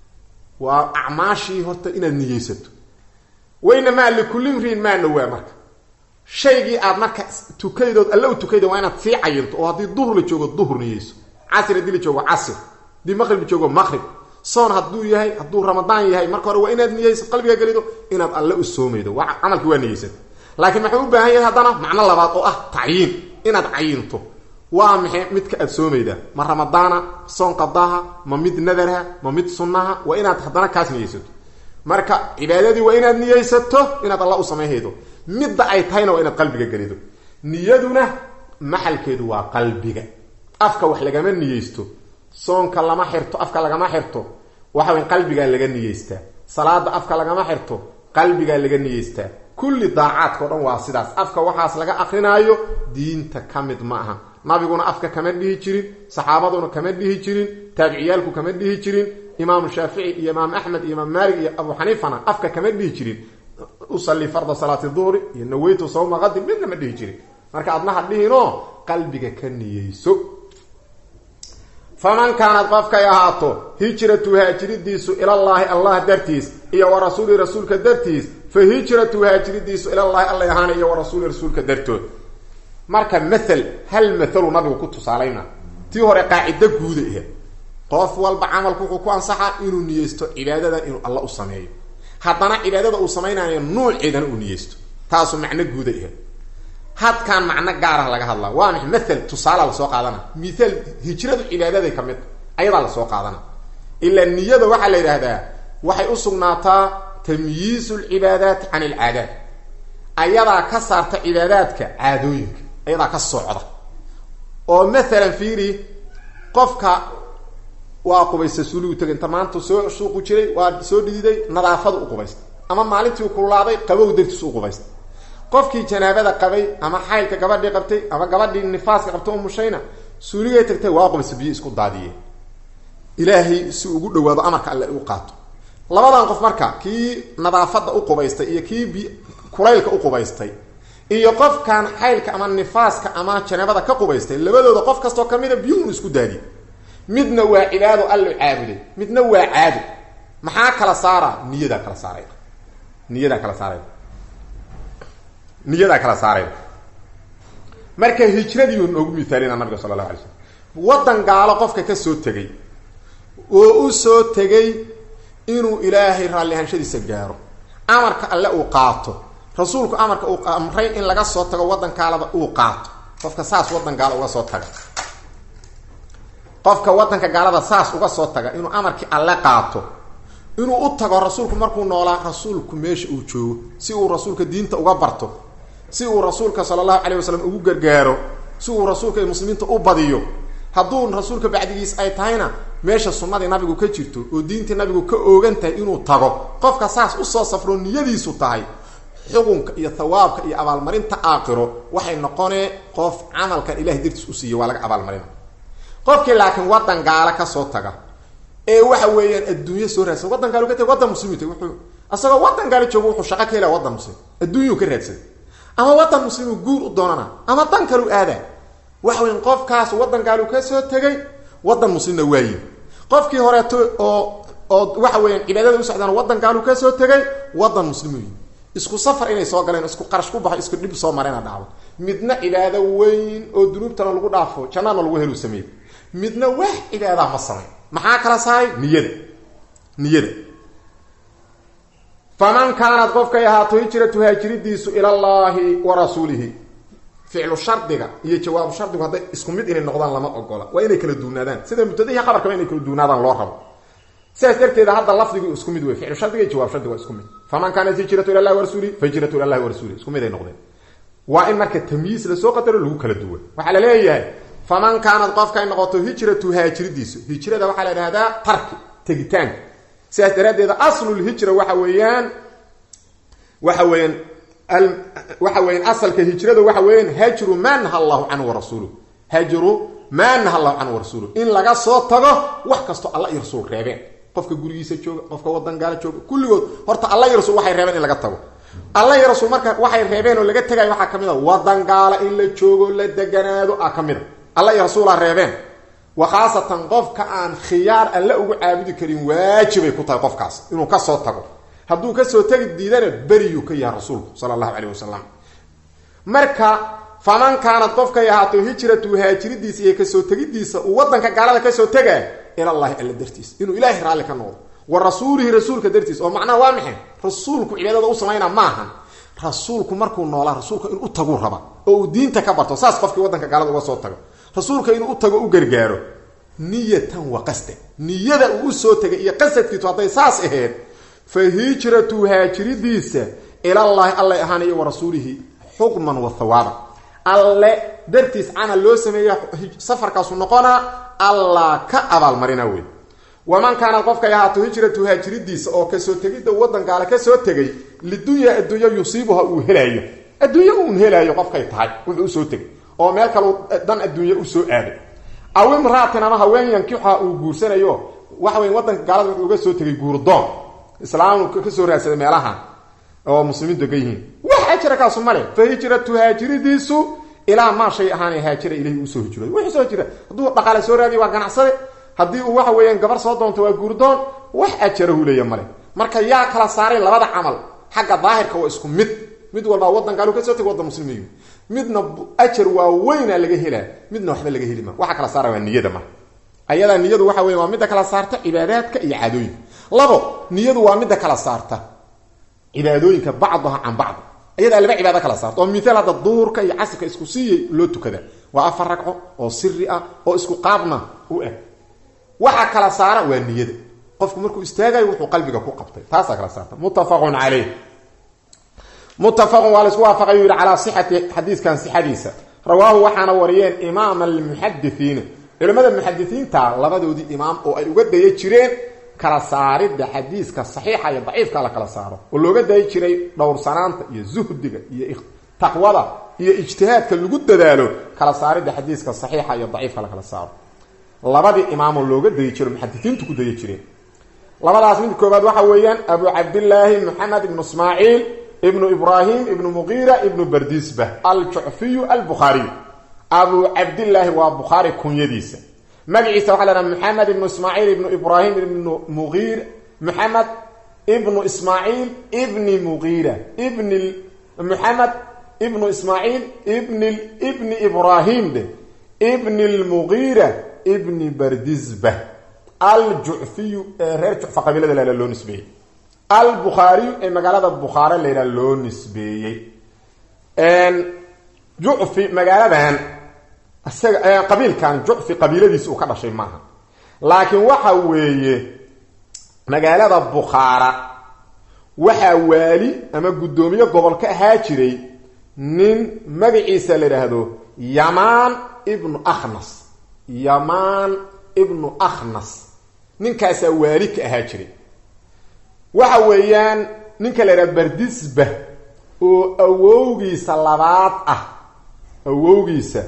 waa acmaashii horta inaad niyeysato waynamaa likulli mriin maana waa marka shaygii aad marka tukaydood alle u tukayda waa inaad sii cayinto oo haddii duhur la joogo duhur niyeyso casr haddii la joogo casr haddii maqrib la joogo maqrib soon hadduu yahay hadduu ramadaan yahay marka hore waa inaad niyeyso qalbiga gelido inaad alle u soomaydo waa camalki waa niyeysata laakiin maxuu u baahan yahay haddana macno labaad oo ah tacyiin inaad cayinto waa maxay midka aad soomaydaa ma ramadaana soon qadaha ma mid nadarha ma mid sunnaha waa inaad haddana kaas niyeysato marka cibaadadii waa inaad niyeysato inaad alla u samayhaydo midda ay tahayna waa inaad qalbiga gelido niyaduna maxalkeedu waa qalbiga afka wax lagama niyeysto soonka lama xirto afka lagama xirto waxa way qalbigaa laga niyeystaa salaada afka lagama xirto qalbigaa laga niyeystaa kulli daacaadka o dhan waa sidaas afka waxaas laga akrinaayo diinta ka mid ma aha nabiguna afka kama dhihi jirin saxaabaduna kama dhihi jirin taabiciyaalku kama dhihi jirin imaamu shaafici iyo imaam axmed iyo imaam maalik iyo abu xaniifana afka kama dhihi jirin usalli farda salaati duhri iyo naweytu sawma qadi midna ma dhihi jirin marka adnaha dhihinoo qalbiga ka niyeyso faman kaanad qofkay ahaato hijratu haajiridiisu ilallaahi allah dartiis iyo wa rasuuli rasuulka dartiis fa hijratu haajiridiisu ilallaahi allay ahaana iyo wa rasuuli rasuulka dartood marka mathal hal mathalu nabigu ku tusaalayna tii hore qaacido guuda ahe qof walba camalku wuxuu ku ansaxaa inuu niyeysto cibaadadan inuu alla u sameeyo haddana cibaadada uu samaynayo nuuceedana uu niyeysto taasu macno guuda ahe hadkaan macno gaarah laga hadlaa waa maay mathal tusaala lasoo qaadana mithaal hijradu cibaadaday ka mid ayadaa lasoo qaadana ilaa niyada waxaa la yidhaahdaa waxay u sugnaataa tamyiizu lcibaadaat can alcaadaat ayadaa ka saarta cibaadaadka caadooyinka ayadaa ka socda oo mathalan fiiri qofka waa qubaysta suuligu tegay inta maanta soo suuqu jiray waa soo dhididay nadaafada u qubaysta ama maalintii kululaaday qabow dartiis u qubaysta qofkii janaabada qabay ama xaylka gabadhii qabtay ama gabadhii nifaaska qabtay umushayna suuligay tagtay waa qubaysta biyo isku daadiyeen ilaahay si ugu dhawaado amarka alle u qaato labadan qof marka kii nadaafada u qubaystay iyo kii bi kulaylka u qubaystay iyo qofkan xaylka ama nifaaska ama janaabada ka qubaystay labadooda qof kastoo kamida biyuun isku daadiye midna waa cibaado allo caabuday midna waa caado maxaa kala saara niyadaa kala saaray niyadaa kala saaray niyadaa kala saaray marka hijradii uu noogu mithaalina nabiga sala allahu alay slam waddan gaalo qofka ka soo tegay oo u soo tegay inuu ilaahay raallihaanshadiisa gaaro amarka alle uu qaato rasuulku amarka uu amray in laga soo tago waddan gaalada uu qaato qofka saas waddan gaalo uga soo taga qofka wadanka gaalada saas uga soo taga inuu amarkii alle qaato inuu u tago rasuulku markuu noolaa rasuulku meesha uu joogo si uu rasuulka diinta uga barto si uu rasuulka sala allahu calayh wasalam ugu gargaaro si uu rasuulka iyo muslimiinta u badiyo hadduu rasuulka bacdigiis ay tahayna meesha sunnadii nabigu ka jirto oo diintii nabigu ka oogan tahay inuu tago qofka saas usoo safro niyadiisu tahay xukunka iyo thawaabka iyo abaalmarinta aakhiro waxay noqonee qof camalkan ilahay dartiis u siiya waa laga abaalmarina qofkii laakiin wadan gaalo kasoo taga ee waxa weeyaan adduunyo soo raadsan wadan gaalo ka taga wadan muslimita wuxuu asagoo wadan gaalo joogo wuxuu shaqo ka helaya wadan muslim adduunyuu ka raadsaday ama wadan muslimu guur u doonana ama dan kalu aadaa waxa weyan qofkaas wadan gaalu ka soo tegay wadan muslimna waayi qofkii horeeto oo oo waxa weeyaan cibaadada u socdaan wadan gaalu ka soo tegay wadan muslim weyi isku safar inay soo galeen isku qarash ku baxo isku dhib soo mareena dhacdo midna cibaado weyn oo dunuubtana lagu dhaafo jannana lagu helu sameey midna wax cibaada ma samay maxaa kala saaray niyada niyada faman kaanad qofkay ahaato hijratu haajiridiisu ilallaahi wa rasuulihi ficlu shardiga iyo jawaabu shardigu hadday isku mid inay noqdaan lama ogola waa inay kala duunaadaan sida mubtadihi qabarkaba inay kala duunaadaan loo rabo sidaas darteeda hadda lafdigu isku mid wey ficlu shardiga iyo jawaab shardiga waa isku mid faman kaanat hijratu ilallahi wa rasuulihi fa hijratu ilallahi wa rasuulihi isku mid ay noqdeen waa in marka tamyiis lasoo qadaro lagu kala duwa waxaa la leeyahay faman kaanad qofkay noqoto hijratu haajiridiisu hijrada waxaa la idhahdaa tarki tegitaanka sidaas daraaddeeda aslulhijra waxa weeyaan waxa weeyaan waxa weyan asalka hijrada waxa weeyaan hajru maa naha allahu canhu warasuuluh hajru maa naha allahu canhu warasuuluh in laga soo tago wax kastoo alla iyo rasuul reebeen qofka gurigiisa jooga qofka wadan gaala jooga kulligood horta alla iyo rasuul waxay reebeen in laga tago alla iyo rasuul marka waxay reebeen oo laga tegayo waxaa kamid a wadan gaala in la joogo la deganaado a ka mid a alla iyo rasuulaa reebeen wa khaasatan qofka aan khiyaar alle ugu caabudi karin waajibay ku tahay qofkaas inuu kasoo tago hadduu kasoo tegi diidana beriyuu ka yahay rasuulku sala allahu calayh wasalam marka faman kaanad qofkay ahaato hijratu haajiridiisa iyo kasoo tegidiisa uu wadanka gaalada kasoo tegaa ilallahi alla dartiis inuu ilaahay raalli ka noqdo wa rasuulihi rasuulka dartiis oo macnaha waa maxay rasuulku cibaadada u samayna maahan rasuulku markuu noolaa rasuulka inuu u taguu raba oo uu diinta ka barto saas qofkii wadanka gaalada uga soo tago rasuulka inuu u tago u gargaaro niyatan wa qasdan niyada uu usoo tegay iyo qasadkiisu hadday saas ahayd fa hijratu haajiridiisa ilallaahi allay ahaanayo wa rasuulihi xukman wa hawaaba alle dartiis camal loo sameeya safarkaasu noqonaa allah ka abaalmarina wey waman kaanad qofkay ahaato hijratu haajiridiisa oo kasoo tegidda wadan gaale kasoo tegay lidunya adduunya yusiibuha uu helaayo adduunye uun helaayo qofkay tahay wuxuu usoo tegay oo meel kale dan adduunye usoo aaday aw imraatin ama haween yankixa uu guursanayo waxa wey wadanka gaalada wuxuu uga soo tegay guurdoon islaam kasoo raadsaday meelaha oo muslimiintu degan yihiin wax ajira kaasu male fa hijratu haajiridiisu ilaa maa shay ahaana haajira ilahi usoo hijrooday wuxuu soo hijira hadduu dhaqaale soo raadiy waa ganacsade haddii uu waxa weeyaan gabar soo doonto waa guurdoon wax ajarahu leeya male marka yaa kala saaray labada camal xagga daahirka waa isku mid mid walbaa wadan gaalu kasoo tegay wadan muslimiy midna ajar waa weyna laga helaa midna waxba laga heli ma waxa kala saara waa niyada marka ayadaa niyadu waxa weya waa midda kala saarta cibaadaadka iyo caadooyinka labo niyadu waa midda kala saarta cibaadooyinka bacdaha can bacd ayadaa laba cibaado kala saarta oo miaal hadda duhurka iyo casirka isku siiyay loo tukada waa afar ragco oo siri ah oo isku qaabna u eg waxa kala saara waa niyada qofku markuu istaagayo wuxuu qalbiga ku qabtay taasaa kala saarta muttafaqun caleyh muttafaqun waa la isku waafaqay yuu yihi calaa sixati xadiiskan sixadiisa rawaahu waxaana wariyeen imaam almuxadisiina culimmada muxadisiinta labadoodii imaam oo ay uga daya jireen kala saaridda xadiiska saxiixa iyo daciifka la kala saaro oo looga dayi jiray dhowrsanaanta iyo zuhdiga iyo taqwada iyo ijtihaadka lagu dadaalo kala saaridda xadiiska saxiixa iyo daciifka la kala saaro labadii imaamoo looga dayi jiro muxadisiintu ku daya jireen labadaas mid koobaad waxa weeyaan abu cabdillaahi moxamed ibnu ismaaciil ibnu ibraahim ibnu muqiira ibnu bardisba aljucfiyu albukhaariy abu cabdillaahi waa bukhaari kunyadiisa magaciisa waxa la haha moxamed ibnu ismaaciil ibnu ibraahim ibnu muqiir moxamed ibnu ismaaciil ibni muqiira ibni moxamed ibnu ismaaciil ibni ibni ibraahim de ibni lmuqiira ibni bardisba aljucfiyu ee reer jucfa qabiilada la loo nisbeeyey albukhaariyu ee magaalada bukhaare layidhaha loo nisbeeyey jucfi magaaladan isaga qabiilkan jucfi qabiiladiisi uu ka dhashay maaha laakiin waxa weeye magaalada bukhaara waxaa waali ama guddoomiye gobol ka ahaa jiray nin magaciisa la idhaahdo yamaan ibnu akhnas yamaan ibnu akhnas ninkaasaa waali ka ahaa jiray waxa weeyaan ninka la idhaha bardisba oo awowgiisa labaad ah awowgiisa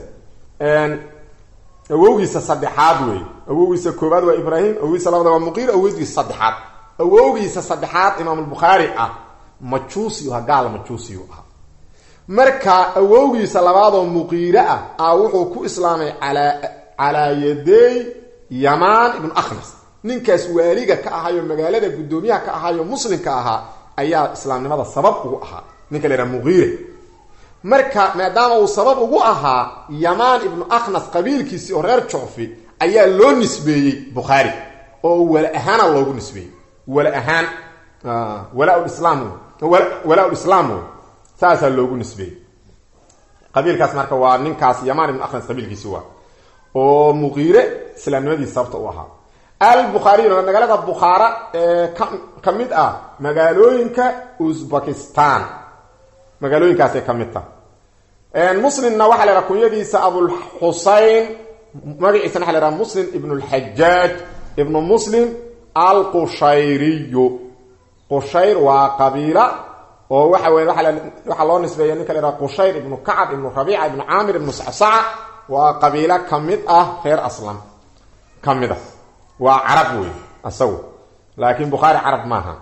awowgiisa saddexaad wey awowgiisa koobaad waa ibraahim awowgiisa labaad waa muqiir awowgiisa saddexaad awowgiisa saddexaad imaamulbukhaari ah majuusiyu ha gaal majuusiyu ah marka awowgiisa labaadoo muqiire ah a wuxuu ku islaamay alaa calaa yaday yamaan ibnu akhnas ninkaas waaliga ka ahayo magaalada guddoomiyaha ka ahayo muslimka ahaa ayaa islaamnimada sabab ugu ahaa ninka la yhaha muqiire marka maadaama uu sabab ugu ahaa yamaan ibnu akhnas qabiilkiisii oo reer jucfi ayaa loo nisbeeyey bukhaari oo wala ahaana loogu nisbeeyey wala ahaan walaaslaam walaa-ulislaam wey saasaa loogu nisbeeyey qabiilkaas marka waa ninkaas yamaan ibnu akhnas qabiilkiisi waa oo muqiire islaamnimadiisi sababta u ahaa albukhaariyuna magaalada bukhaara ee ka ka mid ah magaalooyinka uzbekistan magaalooyinkaasay ka mid tahay muslimna waxaa la yhaha kunyadiisa abulxusein magaciisana waxa la yhaha muslim ibnu lxajaaj ibnu muslim alqushayriyu qushayr waa qabiila oo waxa weye waxaa loo nisbeeya ninka la yhaha qushayr ibnu kacab ibnu rabiica ibnu caamir ibnu sacsaca waa qabiilo ka mid ah reer aslam ka mid ah waa carab wey isagu laakiin bukhaari carab maaha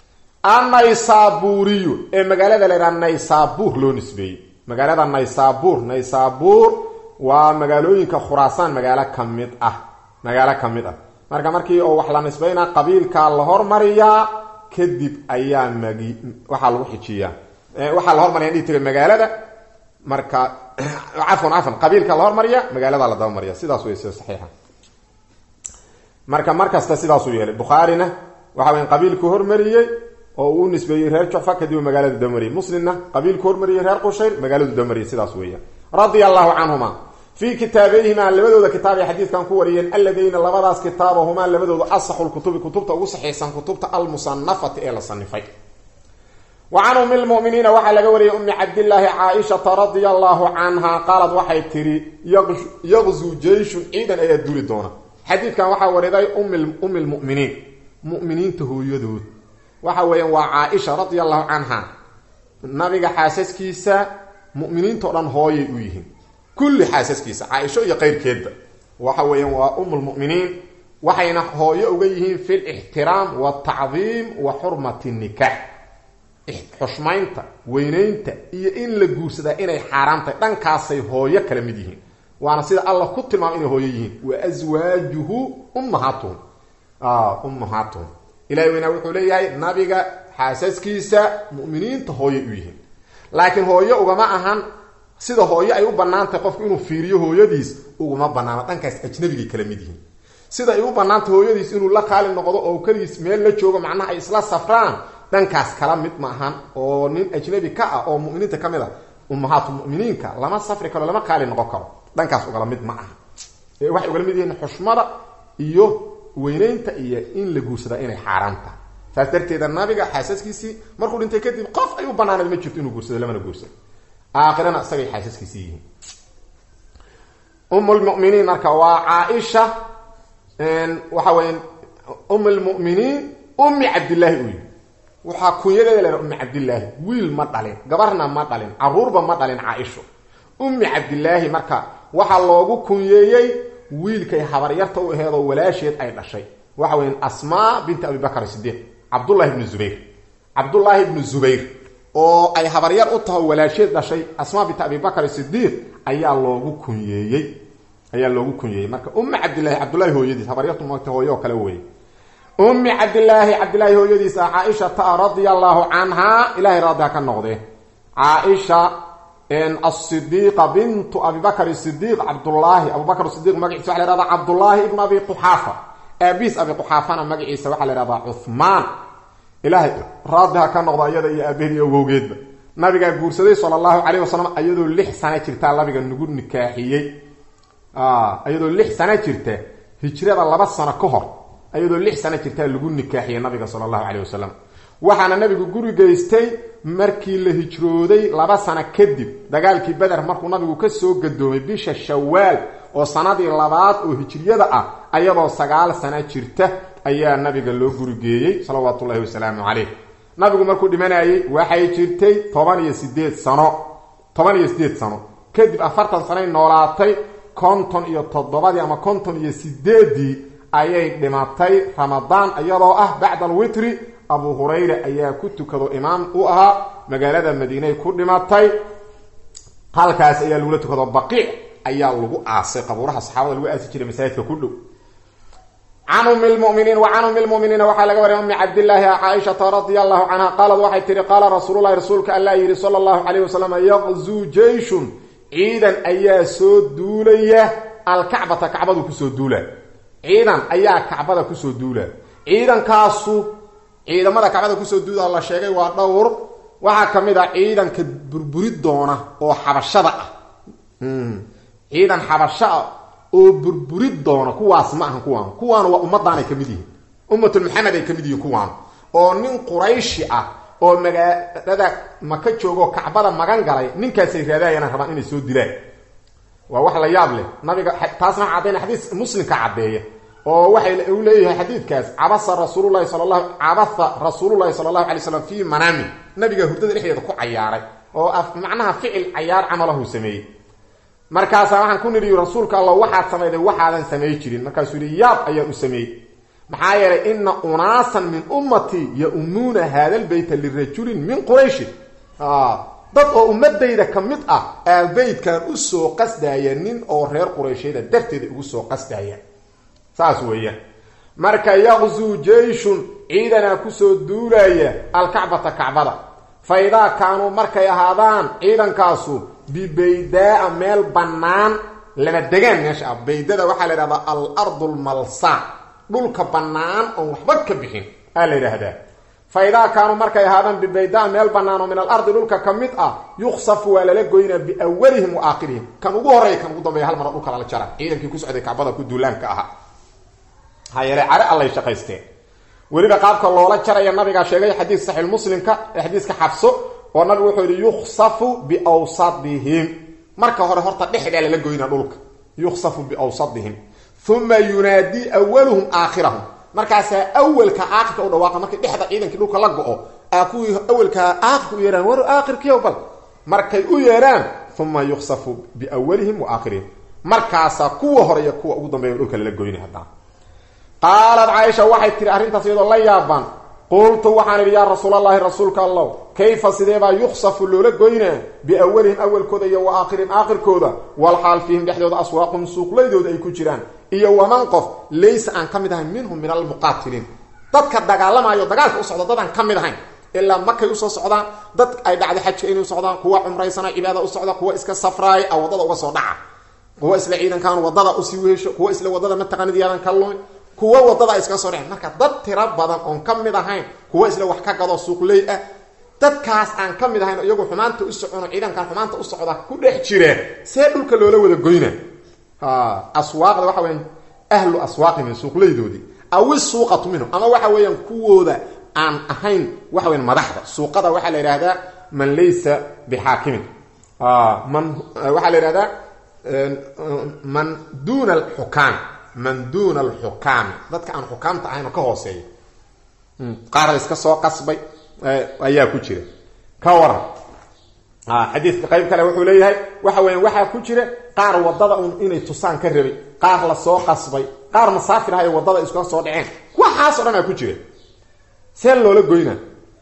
annaysaburiyu ee magaalada la yhaha naysabur loo nisbeeyey magaalada naysabur naysabur waa magaalooyinka khuraasaan magaalo ka mid ah magaalo ka mid ah marka markii oo wax la nisbeynaa qabiilkaa la hormariyaa kadib ayaa magi waxaa lagu xijiyaa waxaa la hormariya dhihi tira magaalada marka cafwan cafwan qabiilka la hormariya magaalada la dabamariya sidaas wey sida saxiixa marka mar kasta sidaasuu yeelay bukhaarina waxa weya qabiilku hormariyey oo uu nisbeeyey reer jucfa kadib magaaladu damariyey muslimna qabiilku hormariyey reer qushayr magaaladu damariyey sidaas weeya radia allahu canhuma fii kitaabayhimaa labadooda kitaab ay xadiidkan ku wariyeen alladayna labadaas kitaabahumaa labadooda asaxu lkutubi kutubta ugu saxiixsan kutubta almusanafati ee la sanifay wa can umi lmuminiina waxaa laga wariyay umi cabdillaahi caaishata radia allahu canha qaalad waxay tihi yaqzuu jeyshun ciidan ayaa duli doona xadiidkan waxaa wariday umi lmuminiin muminiinta hooyadood waxa weeyaan waa caaisha radia allahu canha nabiga xaasaskiisa muminiinto dhan hooyay u yihiin kulli xaasaskiisa caaisho iyo qeyrkeedba waxa weeyaan waa umulmuminiin waxayna hooyo uga yihiin fi lixtiraam waltacdiim wa xurmati nikaax xushmaynta weynaynta iyo in la guursadaa inay xaaraam tahay dhankaasay hooyo kala mid yihiin waana sida allah ku tilmaamay inay hooyo yihiin wa aswaajuhu ummahaatuhum ummahaatuhum ilahi weynaa wuxuu leeyahay nabiga xaasaskiisa muminiinta hooyay u yihiin laakiin hooyo ugama ahan sida hooyo ay u banaantahay qofku inuu fiiriyo hooyadiis uguma banaano dhankaas ajnabigay kala mid yihiin sida ay u banaantay hooyadiis inuu la qaali noqdo oo keligiis meel la joogo macnaha ay isla safraan dhankaas kala mid ma ahan oo nin ajnabi ka ah oo muminiinta ka mid a ummahaatu muminiinka lama safri karo lama qaali noqon karo dhankaas ugala mid ma aha waxay ugala mid yihiin xushmada iyo weynaynta iyo in la guursadaa inay xaaraan tahay saas darteeda nabiga xaasaskiisii markuu dhintay kadib qof ay u banaaneed ma jirto inuu guursado lamana guursado aakhirana isagay xaasaskiisii yihiin um lmuminiin marka waa caaisha waxa weya um lmuminiin ummi cabdillaahi u yihi waxaa kunyadeeda leha ummi cabdillaahi wiil ma dhalin gabarna ma dhalin caruurba ma dhalin caaisho ummi cabdillaahi marka waxaa loogu kunyeeyey wiilkay habaryarta u aheedoo walaasheed ay dhashay waxa weya asmaa binti abibakr sidiiq cabdullahi ibnu zubayr cabdullaahi ibnu zubayr oo ay habaryar u taho walaasheed dhashay asmaa binti abibakr sidiiq ayaa loogu kunyeeyey ayaa loogu kunyeeyey marka ummi cabdillahi cabdullahi hooyadiis habaryartu mata hooyo oo kale weeye ummi cabdillaahi cabdillaahi hooyadiis ah caaishata radia allahu canha ilahay raadiha ka noqdee caaisha asidiiqa bintu abibakr sidiiq cabdullaahi abubakr sidiq magaciisa waxa la hahdaa cabdullaahi ibnu abi quxaafa aabiis abi quxaafana magaciisa waxaa la ihahdaa cuhmaan ilaahay raadiha ka noqda iyada iyo aabaheed iyo awowgeedba nabigaa guursaday sala allahu calayh wasalam iyadoo lix sana jirtaa nabiga nagu nikaaxiyey iyadoo lix sano jirta hijrada laba sano ka hor iyadoo lix sano jirtaa lagu nikaaxiyey nabiga sala allahu caleyh wasalam waxaana nabigu guri geystay markii la hijrooday laba sano kadib dagaalkii beder markuu nabigu kasoo gadoomay bisha shawaal oo sanadii labaad oo hijriyada ah ayadoo sagaal sano jirta ayaa nabiga loo gurigeeyey salawaatu ullahi wasalaamu caleyh nabigu markuu dhimanayey waxay jirtay toban iyo sideed sano toban iyo sideed sano kadib afartan sanoy noolaatay konton iyo toddobadii ama konton iyo sideedii ayay dhimatay ramadaan iyadoo ah bacda alwitri abu hurayra ayaa ku tukado imaam u ahaa magaalada madiinay ku dhimatay halkaas ayaa lagula tukado baqiic ayaa lagu aasay qabuuraha saxaabada lagu aasi jiray masaajidka ku dhow can umi lmuminiin wa can umi lmuminiina waxaa laga wariyay umi cabdillaahi caaishata radia allahu canha qaalad waxay tihi qaala rasuululahi rasuulka allah yidhi sala allahu calayh wasalam yaqzuu jeyshun ciidan ayaa soo duulaya alkacbata kacbadu kusoo duula ciidan ayaa kacbada kusoo duula ciidankaasu ciidamada kacbada kusoo duula la sheegay waa dhowr waxaa ka mid ah ciidanka burburi doona oo xabashada ah ciidan xabasho ah oo burburi doona kuwaas ma ahan kuwaan kuwaan waa ummaddaanay ka mid yihiin ummatul maxamed ay ka mid yihiin kuwaan oo nin qurayshi ah oo magaalada maka joogoo kacbada magan galay ninkaasay raadayana rabaan inay soo dilaan waa wax la yaab leh nabiga taasna cadayna xadiis muslimka caddeeya oo waxay u leeyahay xadiidkaas cabasa rasuululahi sal lahu cabasa rasuululahi sala allahu alay slam fii manaami nabiga hurdada dhexdeeda ku cayaaray oo macnaha ficil cayaar camalahu sameeyey markaasaa waxaan ku nidhi rasuulka allah waxaad samayday waxaadan samay jirin markaasuu yihi yaab ayaan u sameeyey maxaa yeelay ina unaasan min ummatii yaumuuna hada lbeyta lirajulin min qurayshin dad oo ummadayda ka mid ah aa beytkan usoo qasdaya nin oo reer qurayshyada darteeda ugu soo qasdaya saas weeyaan marka yaqzuu jeyshun ciidanaa kusoo duulaya alkacbata kacbada fa idaa kaanuu markay ahaadaan ciidankaasu bibaydaa meel bannaan lama degaan meesha ah baydada waxaa la yidhahdaa al ardu lmalsa dhulka bannaan oon waxba ka bixin aa la yidhaahdaa fa idaa kaanuu markay ahaadaan bibaydaa meel bannaan oo min al ardi dhulka ka mid ah yuksafu waa lala goynaa biawalihim wa aakhirihim kan ugu horreeya kan ugu dambeeya hal mara dhulka lala jara ciidankii ku socday kacbada ku duulaanka ahaa maxaa yeelay care allay shaqaysteen weliba qaabka loola jaraya nabigaa sheegay xadiis saxiix muslimka ee xadiiska xabso oo nabigu wuxuu yihi yuksafu biawsadihim marka hore horta dhexdaa lala goynaa dhulka yuksafu biawsadihim uma yunaadii awaluhum aakhirahum markaasaa awelka aakhirka u dhawaaqa markii dhexda ciidankii dhulka la go-o aa kuwii awelkaa aakhirka u yeehaan war aakhirkiiyo bal markay u yeedhaan uma yuksafu biawalihim wa aakhirihim markaasaa kuwa hore iyo kuwa ugu dambeeya dhulka lala goynay haddana qaalad caaisha waxay tihi arrintaas iyadoo la yaabaan qultu waxaan idhi yaa rasuulallaahi rasuulka allow kayfa sideebaa yuksafu loola goynaa biawalihim awalkooda iyo wa aakhirihim aakhirkooda walxaal fiihim dhexdooda aswaaqum suuqlaydooda ay ku jiraan iyo waman qof laysa aan ka mid ahayn minhum min almuqaatiliin dadka dagaalamayo dagaalka u socda dadaan ka mid ahayn ilaa markay usoo socdaan dad ay dhacday xajka inay socdaan kuwa cumraysana cibaada u socda kuwa iska safraaya a wadada uga soo dhaca kuwa isla ciidankan wadada usii wehesho kuwa isla wadada mataqaanid yaadan ka lumin kuwa wadada ay iskaga soo dhaceen marka dad tiro badan oon ka mid ahayn kuwa isla wax ka gado suuqley ah dadkaas aan ka mid ahayn iyagu xumaanta u socono ciidankan xumaanta u socda ku dhex jireen see dhulka loola wada goyna aswaaqda waxa weyaan ahlu aswaaqihim suuqleydoodii awi suuqatu minhum ama waxa weeyaan kuwooda aan ahayn waxa weyan madaxda suuqada waxaa la yidhahdaa man laysa bixaakimin man waxaa la yidhahdaa man duna alxukaam man duna alxukaami dadka aan xukaamta ahayn oo ka hooseeya qaar la iska soo qasbay ayaa ku jira ka waran xadiidka qayb kale wuxuu leeyahay waxa weya waxaa ku jira qaar wadada un inay tusaan ka rabay qaar la soo qasbay qaar masaafir ahayo wadada iskula soo dhaceen waxaas o dhan aa ku jira see loola goyna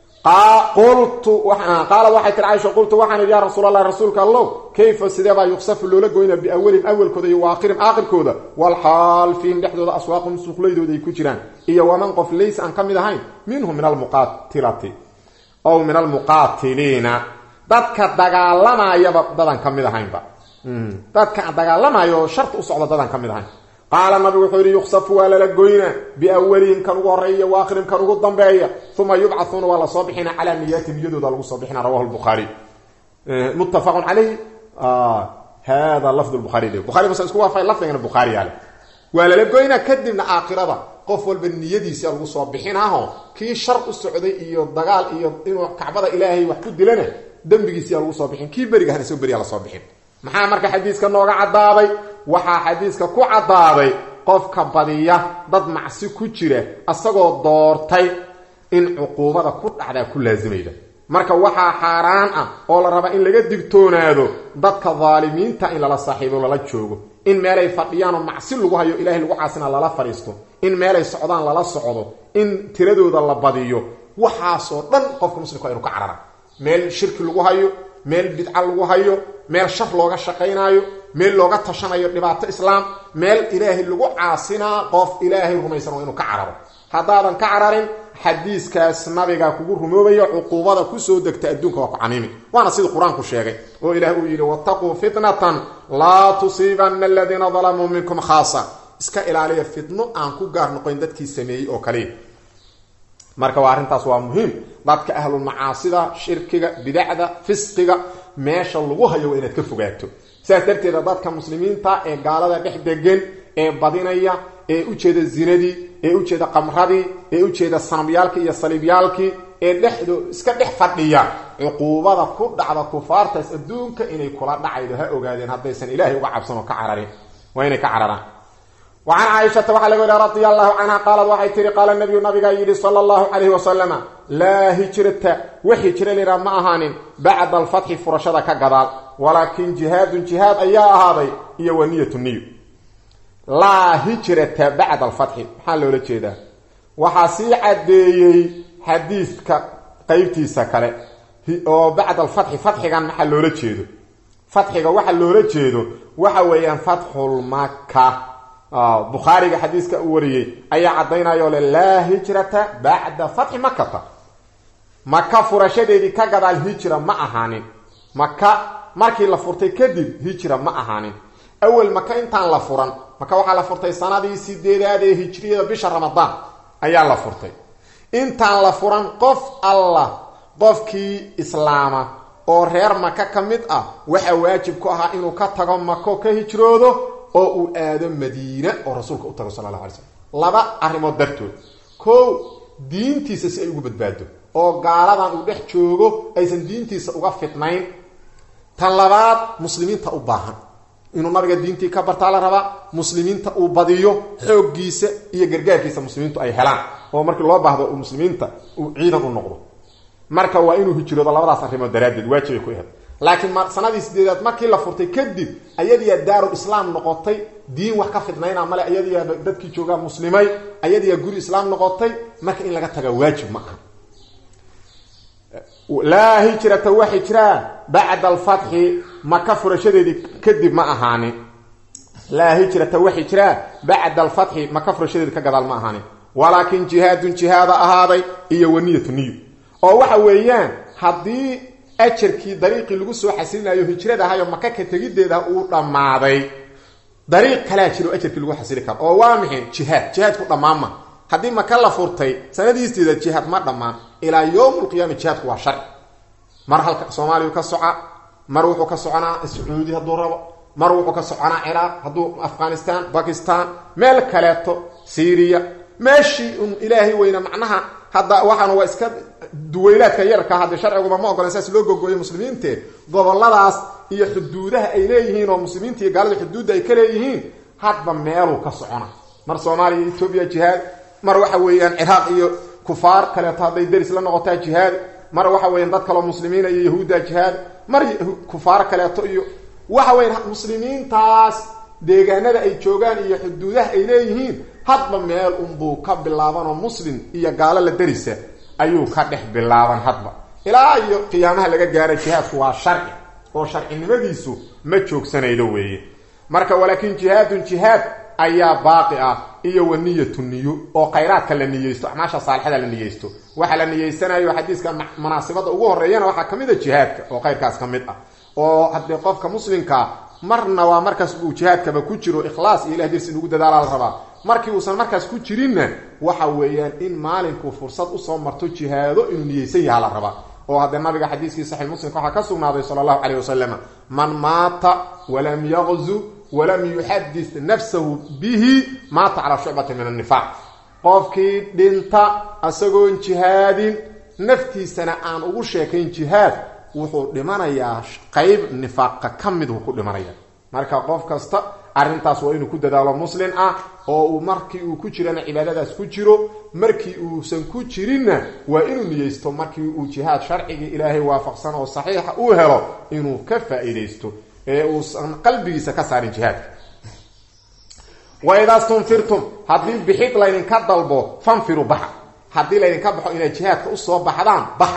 qultu qaalad waxay tiri caaisha qultu waxaan idhi yaa rasuul allah rasuulka allow kayfa sideebaa yuksafu loola goynaa biawalihim awalkooda iyo waaakhirim aakhirkooda walxaal fiihim dhexdooda aswaaqum suuqlaydooda ay ku jiraan iyo waman qof laysa aan ka mid ahayn minhum min almuqaatilati ow min almuqaatiliina dadka dagaalamayaba dadaan ka mid ahaynba dadka dagaalamayo oo sharta u socda dadaan ka mid ahayn qaala nabigu wuxuu yidhi yuksafu waa lala goynaa biawalihim kan ugu horeeya waakhirim kan ugu dambeeya uma yubcauuna waa lasoo bixina calaa niyaati niyadooda lagu soo bixina rawahu lbukhaari muttafaqun calayh hada lafd buhaari de buhari muslim isku waafay lafdigana bukhaari yaale waa lala goynaa kadibna aakhirada qof walba niyadiisa lagu soo bixinaho kii shar u socday iyo dagaal iyo inuu kacbada ilaahay wax ku dilana dembigiisiyaa lagu soo bixin kii berigahana soo beriyaa lasoo bixin maxaa marka xadiiska nooga caddaaday waxaa xadiiska ku caddaaday qofka badiya dad macsi ku jira asagoo doortay in cuquubada ku dhacdaa ku laasimayda marka waxaa xaaraan ah oo la rabaa in laga digtoonaado dadka daalimiinta in lala saaxiibo lala joogo in meelay fadhiyaanoo macsi lagu hayo ilahay lagu caasina lala fadhiisto in meelay socdaan lala socdo in tiradooda la badiyo waxaasoo dhan qofka muslimka waa inu ka carara meel shirki lagu hayo meel bidca lagu hayo meel shar looga shaqaynaayo meel looga tashanayo dhibaato islaam meel ilaahay lagu caasinaa qof ilaahay rumaysan waa inuu ka cararo haddaadan ka cararin xadiiskaas nabiga kugu rumoobayo cuquubada kusoo degta adduunka waa ku camiimi waana sidii qur-aanku sheegay oo ilaah uu yidhi wattaquu fitnatan laa tusiibanna aladiina dalamuu minkum khaasa iska ilaaliya fitno aan ku gaar noqoyn dadkii sameeyey oo kaliya marka waa arrintaas waa muhiim dadka ahlulmacaasida shirkiga bidacda fisqiga meesha lagu hayo waa inaad ka fogaato sidaas darteeda dadka muslimiinta ee gaalada dhex degan ee badinaya ee ujeeda zinadii ee ujeeda qamradii ee ujeeda sanamyaalkii iyo saliibyaalkii ee dhexdo iska dhex fadhiya cuquubada ku dhacda kufaartaas adduunka inay kula dhacaydo ha ogaadeen haddaysan ilaahay uga cabsan oo ka cararin waa inay ka cararaan wa can caaishata waxaa laga wariya radia allahu canha qaalad waxay tihi qaala nabiyu nabigaa yidhi sala allahu calayhi wasalama laa hijrata wax hijra liraa ma ahaanin bacda alfatxi furashada ka gadaal walaakin jihaadun jihaad ayaa ahaaday iyo wa niyatu niyo laa hijrata bacda alfatxi maxaa loola jeedaa waxaa sii caddeeyey xadiidka qeybtiisa kale oo bacda alfatxi fatxigan maxaa loola jeedo fatxiga waxa loola jeedo waxa weeyaan fatxulmaka bukhaariga xadiiska u wariyey ayaa caddaynayoo le laa hijrata bacda fatxi makata maka furashadeedii ka gadaal hijra ma ahaanin maka markii la furtay kadib hijra ma ahaanin awel maka intaan la furan maka waxaa la furtay sanadii sideedaad ee hijriyada bisha ramadaan ayaa la furtay intaan la furan qof allah qofkii islaama oo reer maka ka mid ah waxaa waajib ku ahaa inuu ka tago mako ka hijroodo oo uu aado madiina oo rasuulka u tago sala allahu alay slam laba arrimood dartood kow diintiisa si ay ugu badbaado oo gaaladan uu dhex joogo aysan diintiisa uga fidnayn tan labaad muslimiinta u baahan inuu nabiga diintii ka bartaa la rabaa muslimiinta uu badiyo xooggiisa iyo gargaarkiisa muslimiintu ay helaan oo markii loo baahdo uu muslimiinta uu ciidan u noqdo marka waa inuu hijroodo labadaas arrimood daraaddeed waajibay ku ahayd laakiin sanadii sideedaad markii la furtay kadib ayadiyaa daarul islaam noqotay diin wax ka fidnayna male ayadiyaa dadkii joogaa muslimay ayadiyaa guri islaam noqotay marka in laga taga waajib ma aha laa hijrata wa hijraa bacda alfatxi maka furashadeedii kadib ma ahaanin laa hijrata wa hijraa bacda alfatxi maka furashadeedii ka gadaal ma ahaanin walaakin jihaadun jihaada ahaaday iyo waniyatu niyo oo waxa weeyaan haddii ajarkii dariiqii lagu soo xasilinayo hijrada ahayo maka ka tegideeda uu dhammaaday dariiq kalaa jiro ajarkii lagu xasili karo oo waa maxay jihaad jihaadku dhammaanma haddii maka la furtay sanadiisteeda jihaad ma dhammaan ilaa yowm lqiyaama jihaadku waa sharci mar halka soomaaliya ka soca mar wuxuu ka soconaa sacuudi hadduu rabo mar wuxuu ka soconaa ciraaq hadduu afghanistan bakistan meel kaleeto syriya meeshii un ilaahay weyna macnaha hadda waxaana waa iska duweylaadka yarka hadde sharciguma ma ogolan saas loo gogooyo muslimiinte goboladaas iyo xuduudaha ay leeyihiin oo muslimiinta iyo gaalada xuduudda ay ka leeyihiin hadba meeluu ka socona mar soomaaliya iyo etoobiya jihaad mar waxa weeyaan ciraaq iyo kufaar kaleeto hadday deris la noqotaa jihaad mar waxa weeyaan dad kaloo muslimiina iyo yahuudda jihaad mar kufaar kaleeto iyo waxa weyan muslimiintaas deegaanada ay joogaan iyo xuduudaha ay leeyihiin hadba meel unbuu ka bilaabanoo muslim iyo gaalo la derisa ayuu ka dhex bilaaban hadba ilaa iyo qiyaamaha laga gaara jihaadku waa sharci oo sharcinimadiisu ma joogsanaydo weeye marka walaakin jihaadun jihaad ayaa baaqi ah iyo wa niyatu niyo oo khayraadka la niyeysto acmaasha saalixada la niyeysto waxa la niyeysanayo xadiiska munaasibada ugu horeeyana waxaa ka mid a jihaadka oo khayrkaas ka mid ah oo haddii qofka muslimkaa marna waa markaas uu jihaadkaba ku jiro ikhlaas iyo ilah dirsi inugu dadaala la rabaa markii uusan markaas ku jirinna waxa weeyaan in maalinkuu fursad usoo marto jihaado inuu niyeysan yaha la rabaa oo haddee nabiga xadiiskii saxiix muslimka waxaa ka sugnaaday sala allahu caleyh wasalam man maata walam yaqzu walam yuxadis nafsahu bihi maata calaa shucbati min annifaaq qofkii dhinta isagoon jihaadin naftiisana aan ugu sheekayn jihaad wuxuu dhimanayaa qeyb nifaaqa ka mid uu ku dhimanaya marka qof kasta arrintaas waa inuu ku dadaalo muslin ah oo uu markii uu ku jirana cibaadadaas ku jiro markii uusan ku jirinna waa inuu niyeysto markii uu jihaad sharcigii ilaahay waafaqsan oo saxiixa uu helo inuu ka faa-iidaysto ee uusan qalbigiisa ka saarin jihaadka waidaa stunfirtum haddii bixid laydinka dalbo fanfiru baxa haddii laydinka baxo inaad jihaadka usoo baxdaan baxa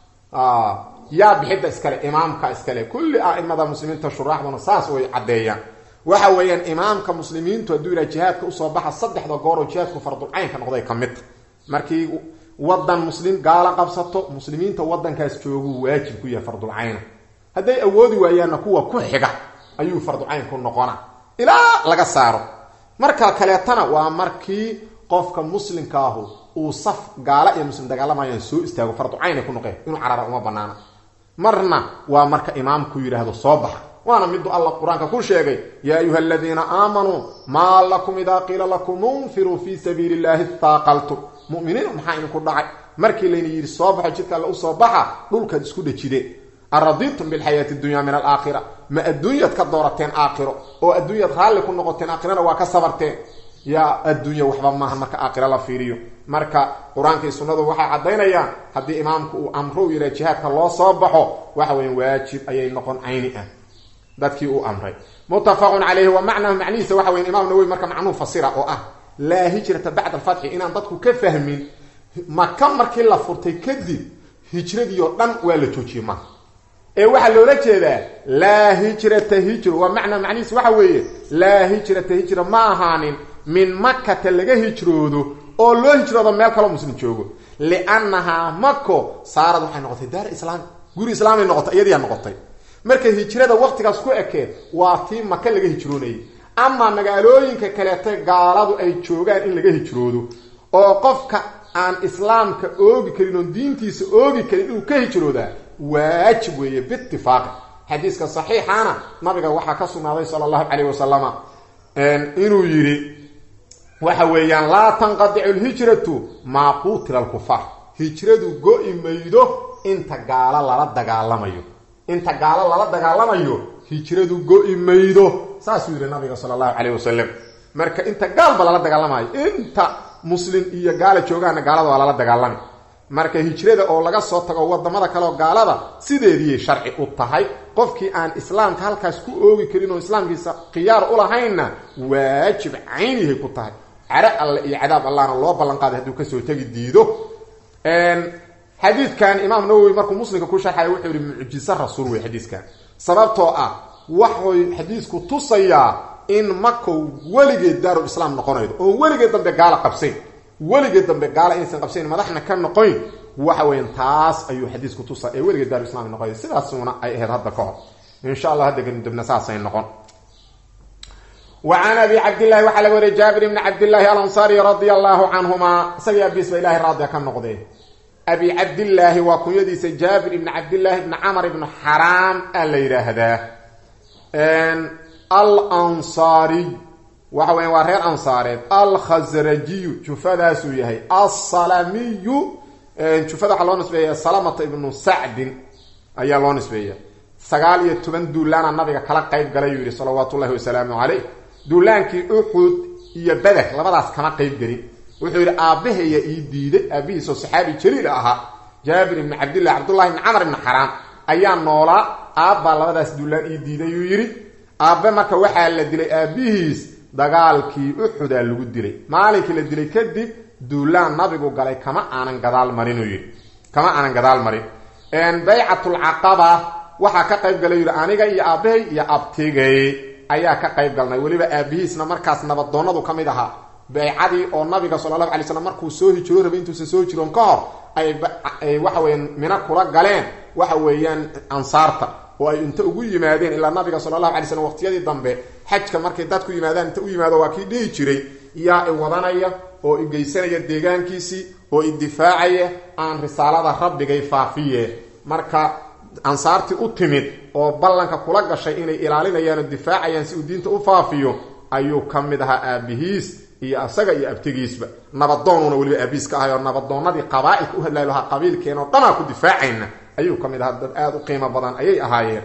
yaa bixidda iskale imaamka iskale kulli aimada muslimiinta shuraaxduna saas way caddeeyaan waxa weeyaan imaamka muslimiintu hadduu yidhaha jihaadka usoo baxa saddexda goor oo jihaadku fardulcaynka noqday ka midta markii wadan muslim gaalo qabsato muslimiinta wadankaas jooguu waajib ku yahay fardulcayna hadday awoodi waayaanna kuwa ku xiga ayuu farducaynku noqona ilaa laga saaro marka kaleetana waa markii qofka muslimka ahu uu saf gaala iyo muslim dagaalamayaan soo istaago farducaynay ku noqeen inuu carara uma banaana marna waa marka imaamku yidhaahdo soo baxa waana midu alla qur-aanka ku sheegay yaa ayuha aladiina aamanuu maa lakum idaa qiila lakum unfiruu fii sabiili illahi istaaqaltum muminiin maxaa idinku dhacay markii layna yidhi soo baxo jidka alle usoo baxa dhulkaad isku dhejideen araditum bilxayaati dunya min alaakhira ma adduunyaad ka doorateen aakhiro oo adduunyaad raalli ku noqoteen aakhirana waa ka sabarteen yaa adduunya waxba maaha marka aakhira la fiiriyo marka qur-aankii sunnadu waxay caddaynayaan haddii imaamku uu amro u yidhaha jihaadka loo soo baxo waxa weya waajib ayay noqon cayni ah dadkii uu amray muttafaqun calayhi wa macnahu macnihiisa waxa weya imaam nawowi marka macnuu fasira oo ah laa hijrata bacda alfatxi inaan dadku ka fahmin maka markii la furtay kadib hijradii oo dhan waa la joojiyey maaha ee waxaa loola jeedaa laa hijrata hijro waa macnaa macnihiis waxa weeye laa hijrata hijra ma ahaanin min makata laga hijroodo oo loo hijroodo meel kaloo muslim joogo liannahaa mako saarad waxay noqotay daar islaam guri islaamay noqotay iyadiyaa noqotay marka hijrada waqtigaas ku ekee waa tii maka laga hijroonayay ama magaalooyinka kaleeta gaaladu ay joogaan in laga hijroodo oo qofka aan islaamka oogi karin oon diintiisa oogi karin inuu ka hijroodaa waajib weeye biitifaaqi xadiiska saxiixana nabiga waxaa ka sugnaaday sala allahu calayh wasalama inuu yidhi waxa weeyaan laa tanqadicu lhijratu maa quutila alkufaar hijradu go-i maydo inta gaalo lala dagaalamayo inta gaalo lala dagaalamayo hijradu go-i maydo saasuu yidhi nabiga sala allahu calayh wasalam marka inta gaalba lala dagaalamayo inta muslim iyo gaala joogaana gaalada waa lala dagaalami marka hijrada oo laga soo tago wadamada kaleoo gaalada sideediiyay sharci u tahay qofkii aan islaamka halkaas ku oogi karin oo islaamkiisa khiyaar ulahaynna waajib caynihay ku tahay care alle iyo cadaab allahna loo ballanqaaday hadduu kasoo tegi diido xadiidkan imaam nawowi markuu muslimka ku sharxaya wuxuu yihi mucjiso rasuul wey xadiiskan sababtoo ah waxay xadiisku tusayaa in makow weligeed daarul islaam noqonaydo oon weligeed dambe gaala qabsayn weligeed dambe gaala inaysan qabsayn madaxna ka noqoyn waxa weyan taas ayuu xadiisku tusaa ee weligeed daarul islam noqonay sidaasuna ay ahayd hadda ka hor insha allah hadda kadibna saasay noqon wa can abi cabdillahi waxaa laga wariyay jaabir ibni cabdillaahi alansaari radia allahu canhuma isagii abiis ba ilahay raadiya ka noqdee abi cabdillaahi waa kunyadiisa jaabir ibni cabdillaahi ibni camar ibni xaraam aa la yidhaahdaa alansaariy waxa weya waa reer ansaareed alkhasrajiyu jufadaasuu yahay alsalamiyu jufada waxaa loo nisbeeya salamata ibnu sacdin ayaa loo nisbeeya sagaal iyo toban duulaana nabiga kala qayb galay yuu yihi salawaatu ullahi wasalaamu caleyh duulaankii uxud iyo beder labadaas kama qayb gelin wuxuu yidhi aabbaheya ii diiday aabbihiisoo saxaabi jaliil ahaa jaabir ibni cabdillah cabdullahi ibni camar ibni xaraam ayaa noolaa aabbaa labadaas duulaan ii diiday yuu yidhi aabbe marka waxaa la dilay aabbihiis dagaalkii uxudaa lagu dilay maalinkii la dilay kadib duulaan nabigu galay kama aanan gadaal marin uu yidhi kama aanan gadaal marin baycatulcaqaba waxaa ka qayb galay yidhi aniga iyo aabbahay iyo abtigay ayaa ka qayb galnay weliba aabihiisna markaas nabadoonnadu ka mid ahaa baycadii oo nabiga sala allahu alay slam markuu soo hijroo rabay intuusan soo hijiroon ka hor ay waxa weeyaan mina kula galeen waxa weeyaan ansaarta oo ay inta ugu yimaadeen ilaa nabiga sala allahu alay slam waqtiyadii dambe xajka markay dadku yimaadaan inta u yimaado waa kii dhihi jiray yaa i wadanaya oo i geysanaya deegaankiisii oo i difaacaya aan risaalada rabbigay faafiye marka ansaartii u timid oo ballanka kula gashay inay ilaalinayaan oo difaacayaan si uu diinta u faafiyo ayuu ka mid ahaa aabihiis iyo asaga iyo abtigiisba nabadoonuna weliba aabihiis ka ahay oo nabadoonadii qabaa-ilka u hadlay lahaa qabiilkeena oo dhanaa ku difaacayna ayuu ka mid ahaa dad aada u qiimo badan ayay ahaayeen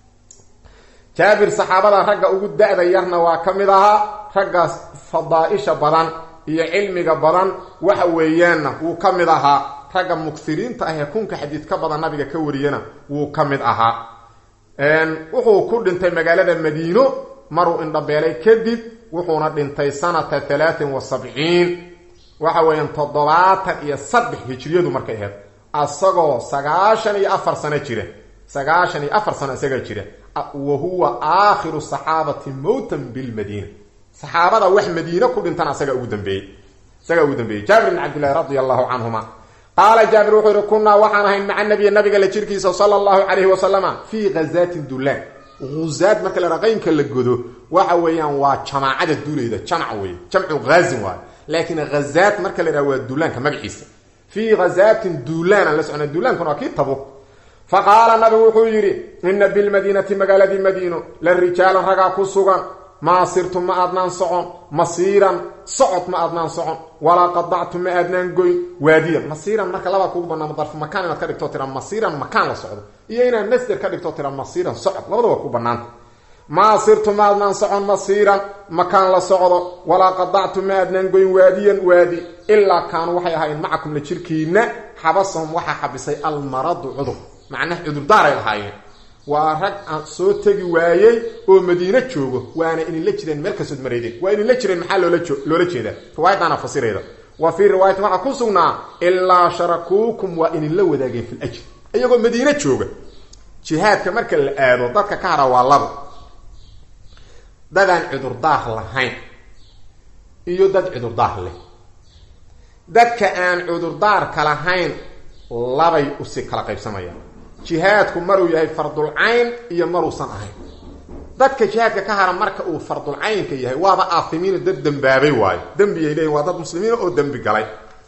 jaabir saxaabada ragga ugu da-da yarna waa ka mid ahaa raggaas fadaa-isha badan iyo cilmiga badan waxa weeyaanna wuu ka mid ahaa ragga mugsiriinta ah ee kunka xadiid ka badan nabiga ka wariyana wuu ka mid ahaa wuxuu ku dhintay magaalada madiino maruu indhabeelay kadib wuxuuna dhintay sanata talaatin wa sabciin waxa weeyaan toddobaatan iyo saddex hijriyadu markay ahayd asagoo sagaashan iyo afar sano jira sagaashan iyo afar sano isaga jira wa huwa aakhiru saxaabati mowtan bilmadiina saxaabada wax madiine ku dhintan asaga ugu dambeeyey isagaa ugu dambeeyey jaabir bn cabdillahi radia allahu canhuma qaala jaabir wuxuu yihi kunaa waxaan ahayn maca nabiy nabiga la jirkiisa sala allahu calayhi wasalama fii ghazaatin dulaan huzaad marka la raqaynka la godo waxa weeyaan waa jamaacada duulayda jamac wey jamcu haazin waayo laakiin ghazaat marka la yhaha waa duulaanka magaciisa fii ghazaatin duulaana la socona duulaankuna waa kii tabuk fa qaala nabigu wuxuu yidhi ina bilmadiinati magaaladii madiino la rijaalan ragaa ku sugan maa sirtu ma aadnaan socon masiiran socod ma aadnaan socon walaa qadactu ma aadnaan goyn waadiyan masiiran marka labaa kugu banaamo darfu makaan inaad ka dhigto tira masiiran makaan la socdo iyo inaad masder ka dhigto tira masiiran socod labada waa ku banaanta maa sirtu ma aadnaan socon masiiran makaan la socdo walaa qadactu ma aadnaan goyn waadiyan waadi ilaa kaanuu waxay ahaayeen macakum la jirkiina xabasahum waxaa xabisay almaradu cudur macnaha cudurdaaray lahaayeen waa rag aan soo tegi waayey oo madiine joogo waana idinla jireen meel kastood maraydeen waa idinla jireen maxaa loola loola jeedaa riwaayadaana fasirayda wa fii riwaayatin waxaa ku sugnaa ilaa sharakuukum waa idinla wadaageen fil ajri iyagoo madiine jooga jihaadka marka la aado dadka ka hara waa labo dadaan cudurdaar lahayn iyo dad cudurdaar leh dadka aan cudurdaarka lahayn labay usi kala qaybsamayaan jihaadku maruu yahay fardulcayn iyo maruusan ahayn dadka jihaadka ka hara marka uu fardulcaynka yahay waaba aafimiino dad dembaabay waayo dembiyay leeyihin waa dad muslimiina oo dembi galay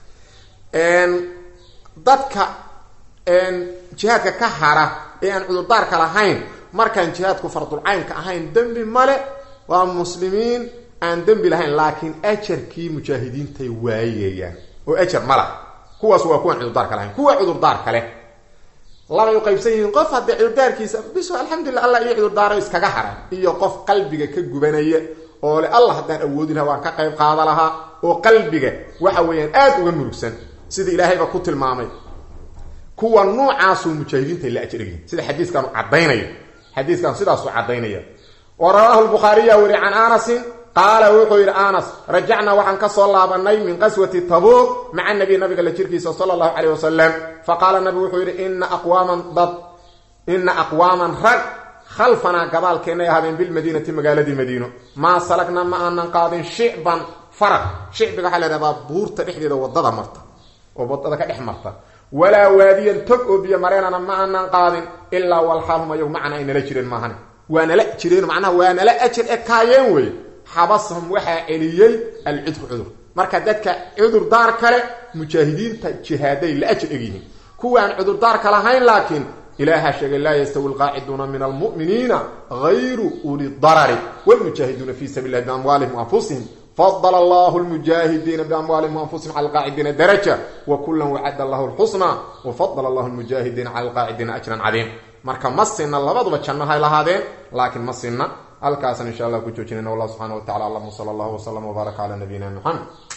dadka jihaadka ka hara ee aan cudurdaarka lahayn markaan jihaadku fardulcaynka ahayn dembi male waa muslimiin aan dembi lahayn laakiin ajarkii mujaahidiintay waayayaan oo ajar ma laha kuwaas waa kuwaan cudurdaarka lahayn kuwa cudurdaarka leh labay u qaybsan yihiin qof haddii cudurdaarkiisa biso alxamdulillah allah iyo cudurdaaro iskaga hara iyo qof qalbiga ka gubanaya oo le allah haddaan awoodi lahaa waan ka qayb qaada lahaa oo qalbiga waxa weeyaan aada uga murugsan sida ilaahayba ku tilmaamay kuwa noocaasuu mujaahidiinta la ajrgiin sida xadiiskaanu caddaynayo xadiiskan sidaasuu caddaynaya wa rawaahu lbukhaariya weri can anasin qaala wuxuu yidhi anas rajacnaa waxaan ka soo laabanay min qaswati tabuuq maca nabiy nabiga la jirkiisa sala allahu caleyh wasalam faqaala nabigu wuxuu yidhi ina aqwaaman dad ina aqwaaman rag khalfanaa gabaalkeennay ahaadeen bilmadiinati magaaladii madiino maa salagna ma aanan qaadin shicban faraq shicbiga waxaa la ydhahdaa buurta dhexdeeda wadada marta oo wadada ka dhex marta walaa waadiyan tog oo biyo mareenana ma aanan qaadin ilaa walxaalhum ayagu macana ay nala jireen maahane waa nala jireen macnaha waa nala ajir e kaayeen weye xabasahum waxaa celiyey alcudru cudur marka dadka cudurdaar kale mujaahidiinta jihaaday la ajir egyihiin kuwaan cudurdaarka lahayn laakiin ilaaha sheegay laa yastawi lqaaciduuna min almu'miniina hayru uli darari wlmujaahiduuna fi sabil lahi biamwaalihim waanfusihim fadl allahu lmujaahidiina biamwaalihim waanfusihim cala alqaacidiina daraja wa kulan wacada allahu lxusna wafadl allahu lmujaahidiina cala alqaacidiina ajran cadiim marka ma sinna labaduba janno hay lahaadeen laakiin ma sinna halkaasan insha allah ku joojinayna wallah subxana wa tacala alam sala allahu wslam wbaaraka cala nabiyina muxamed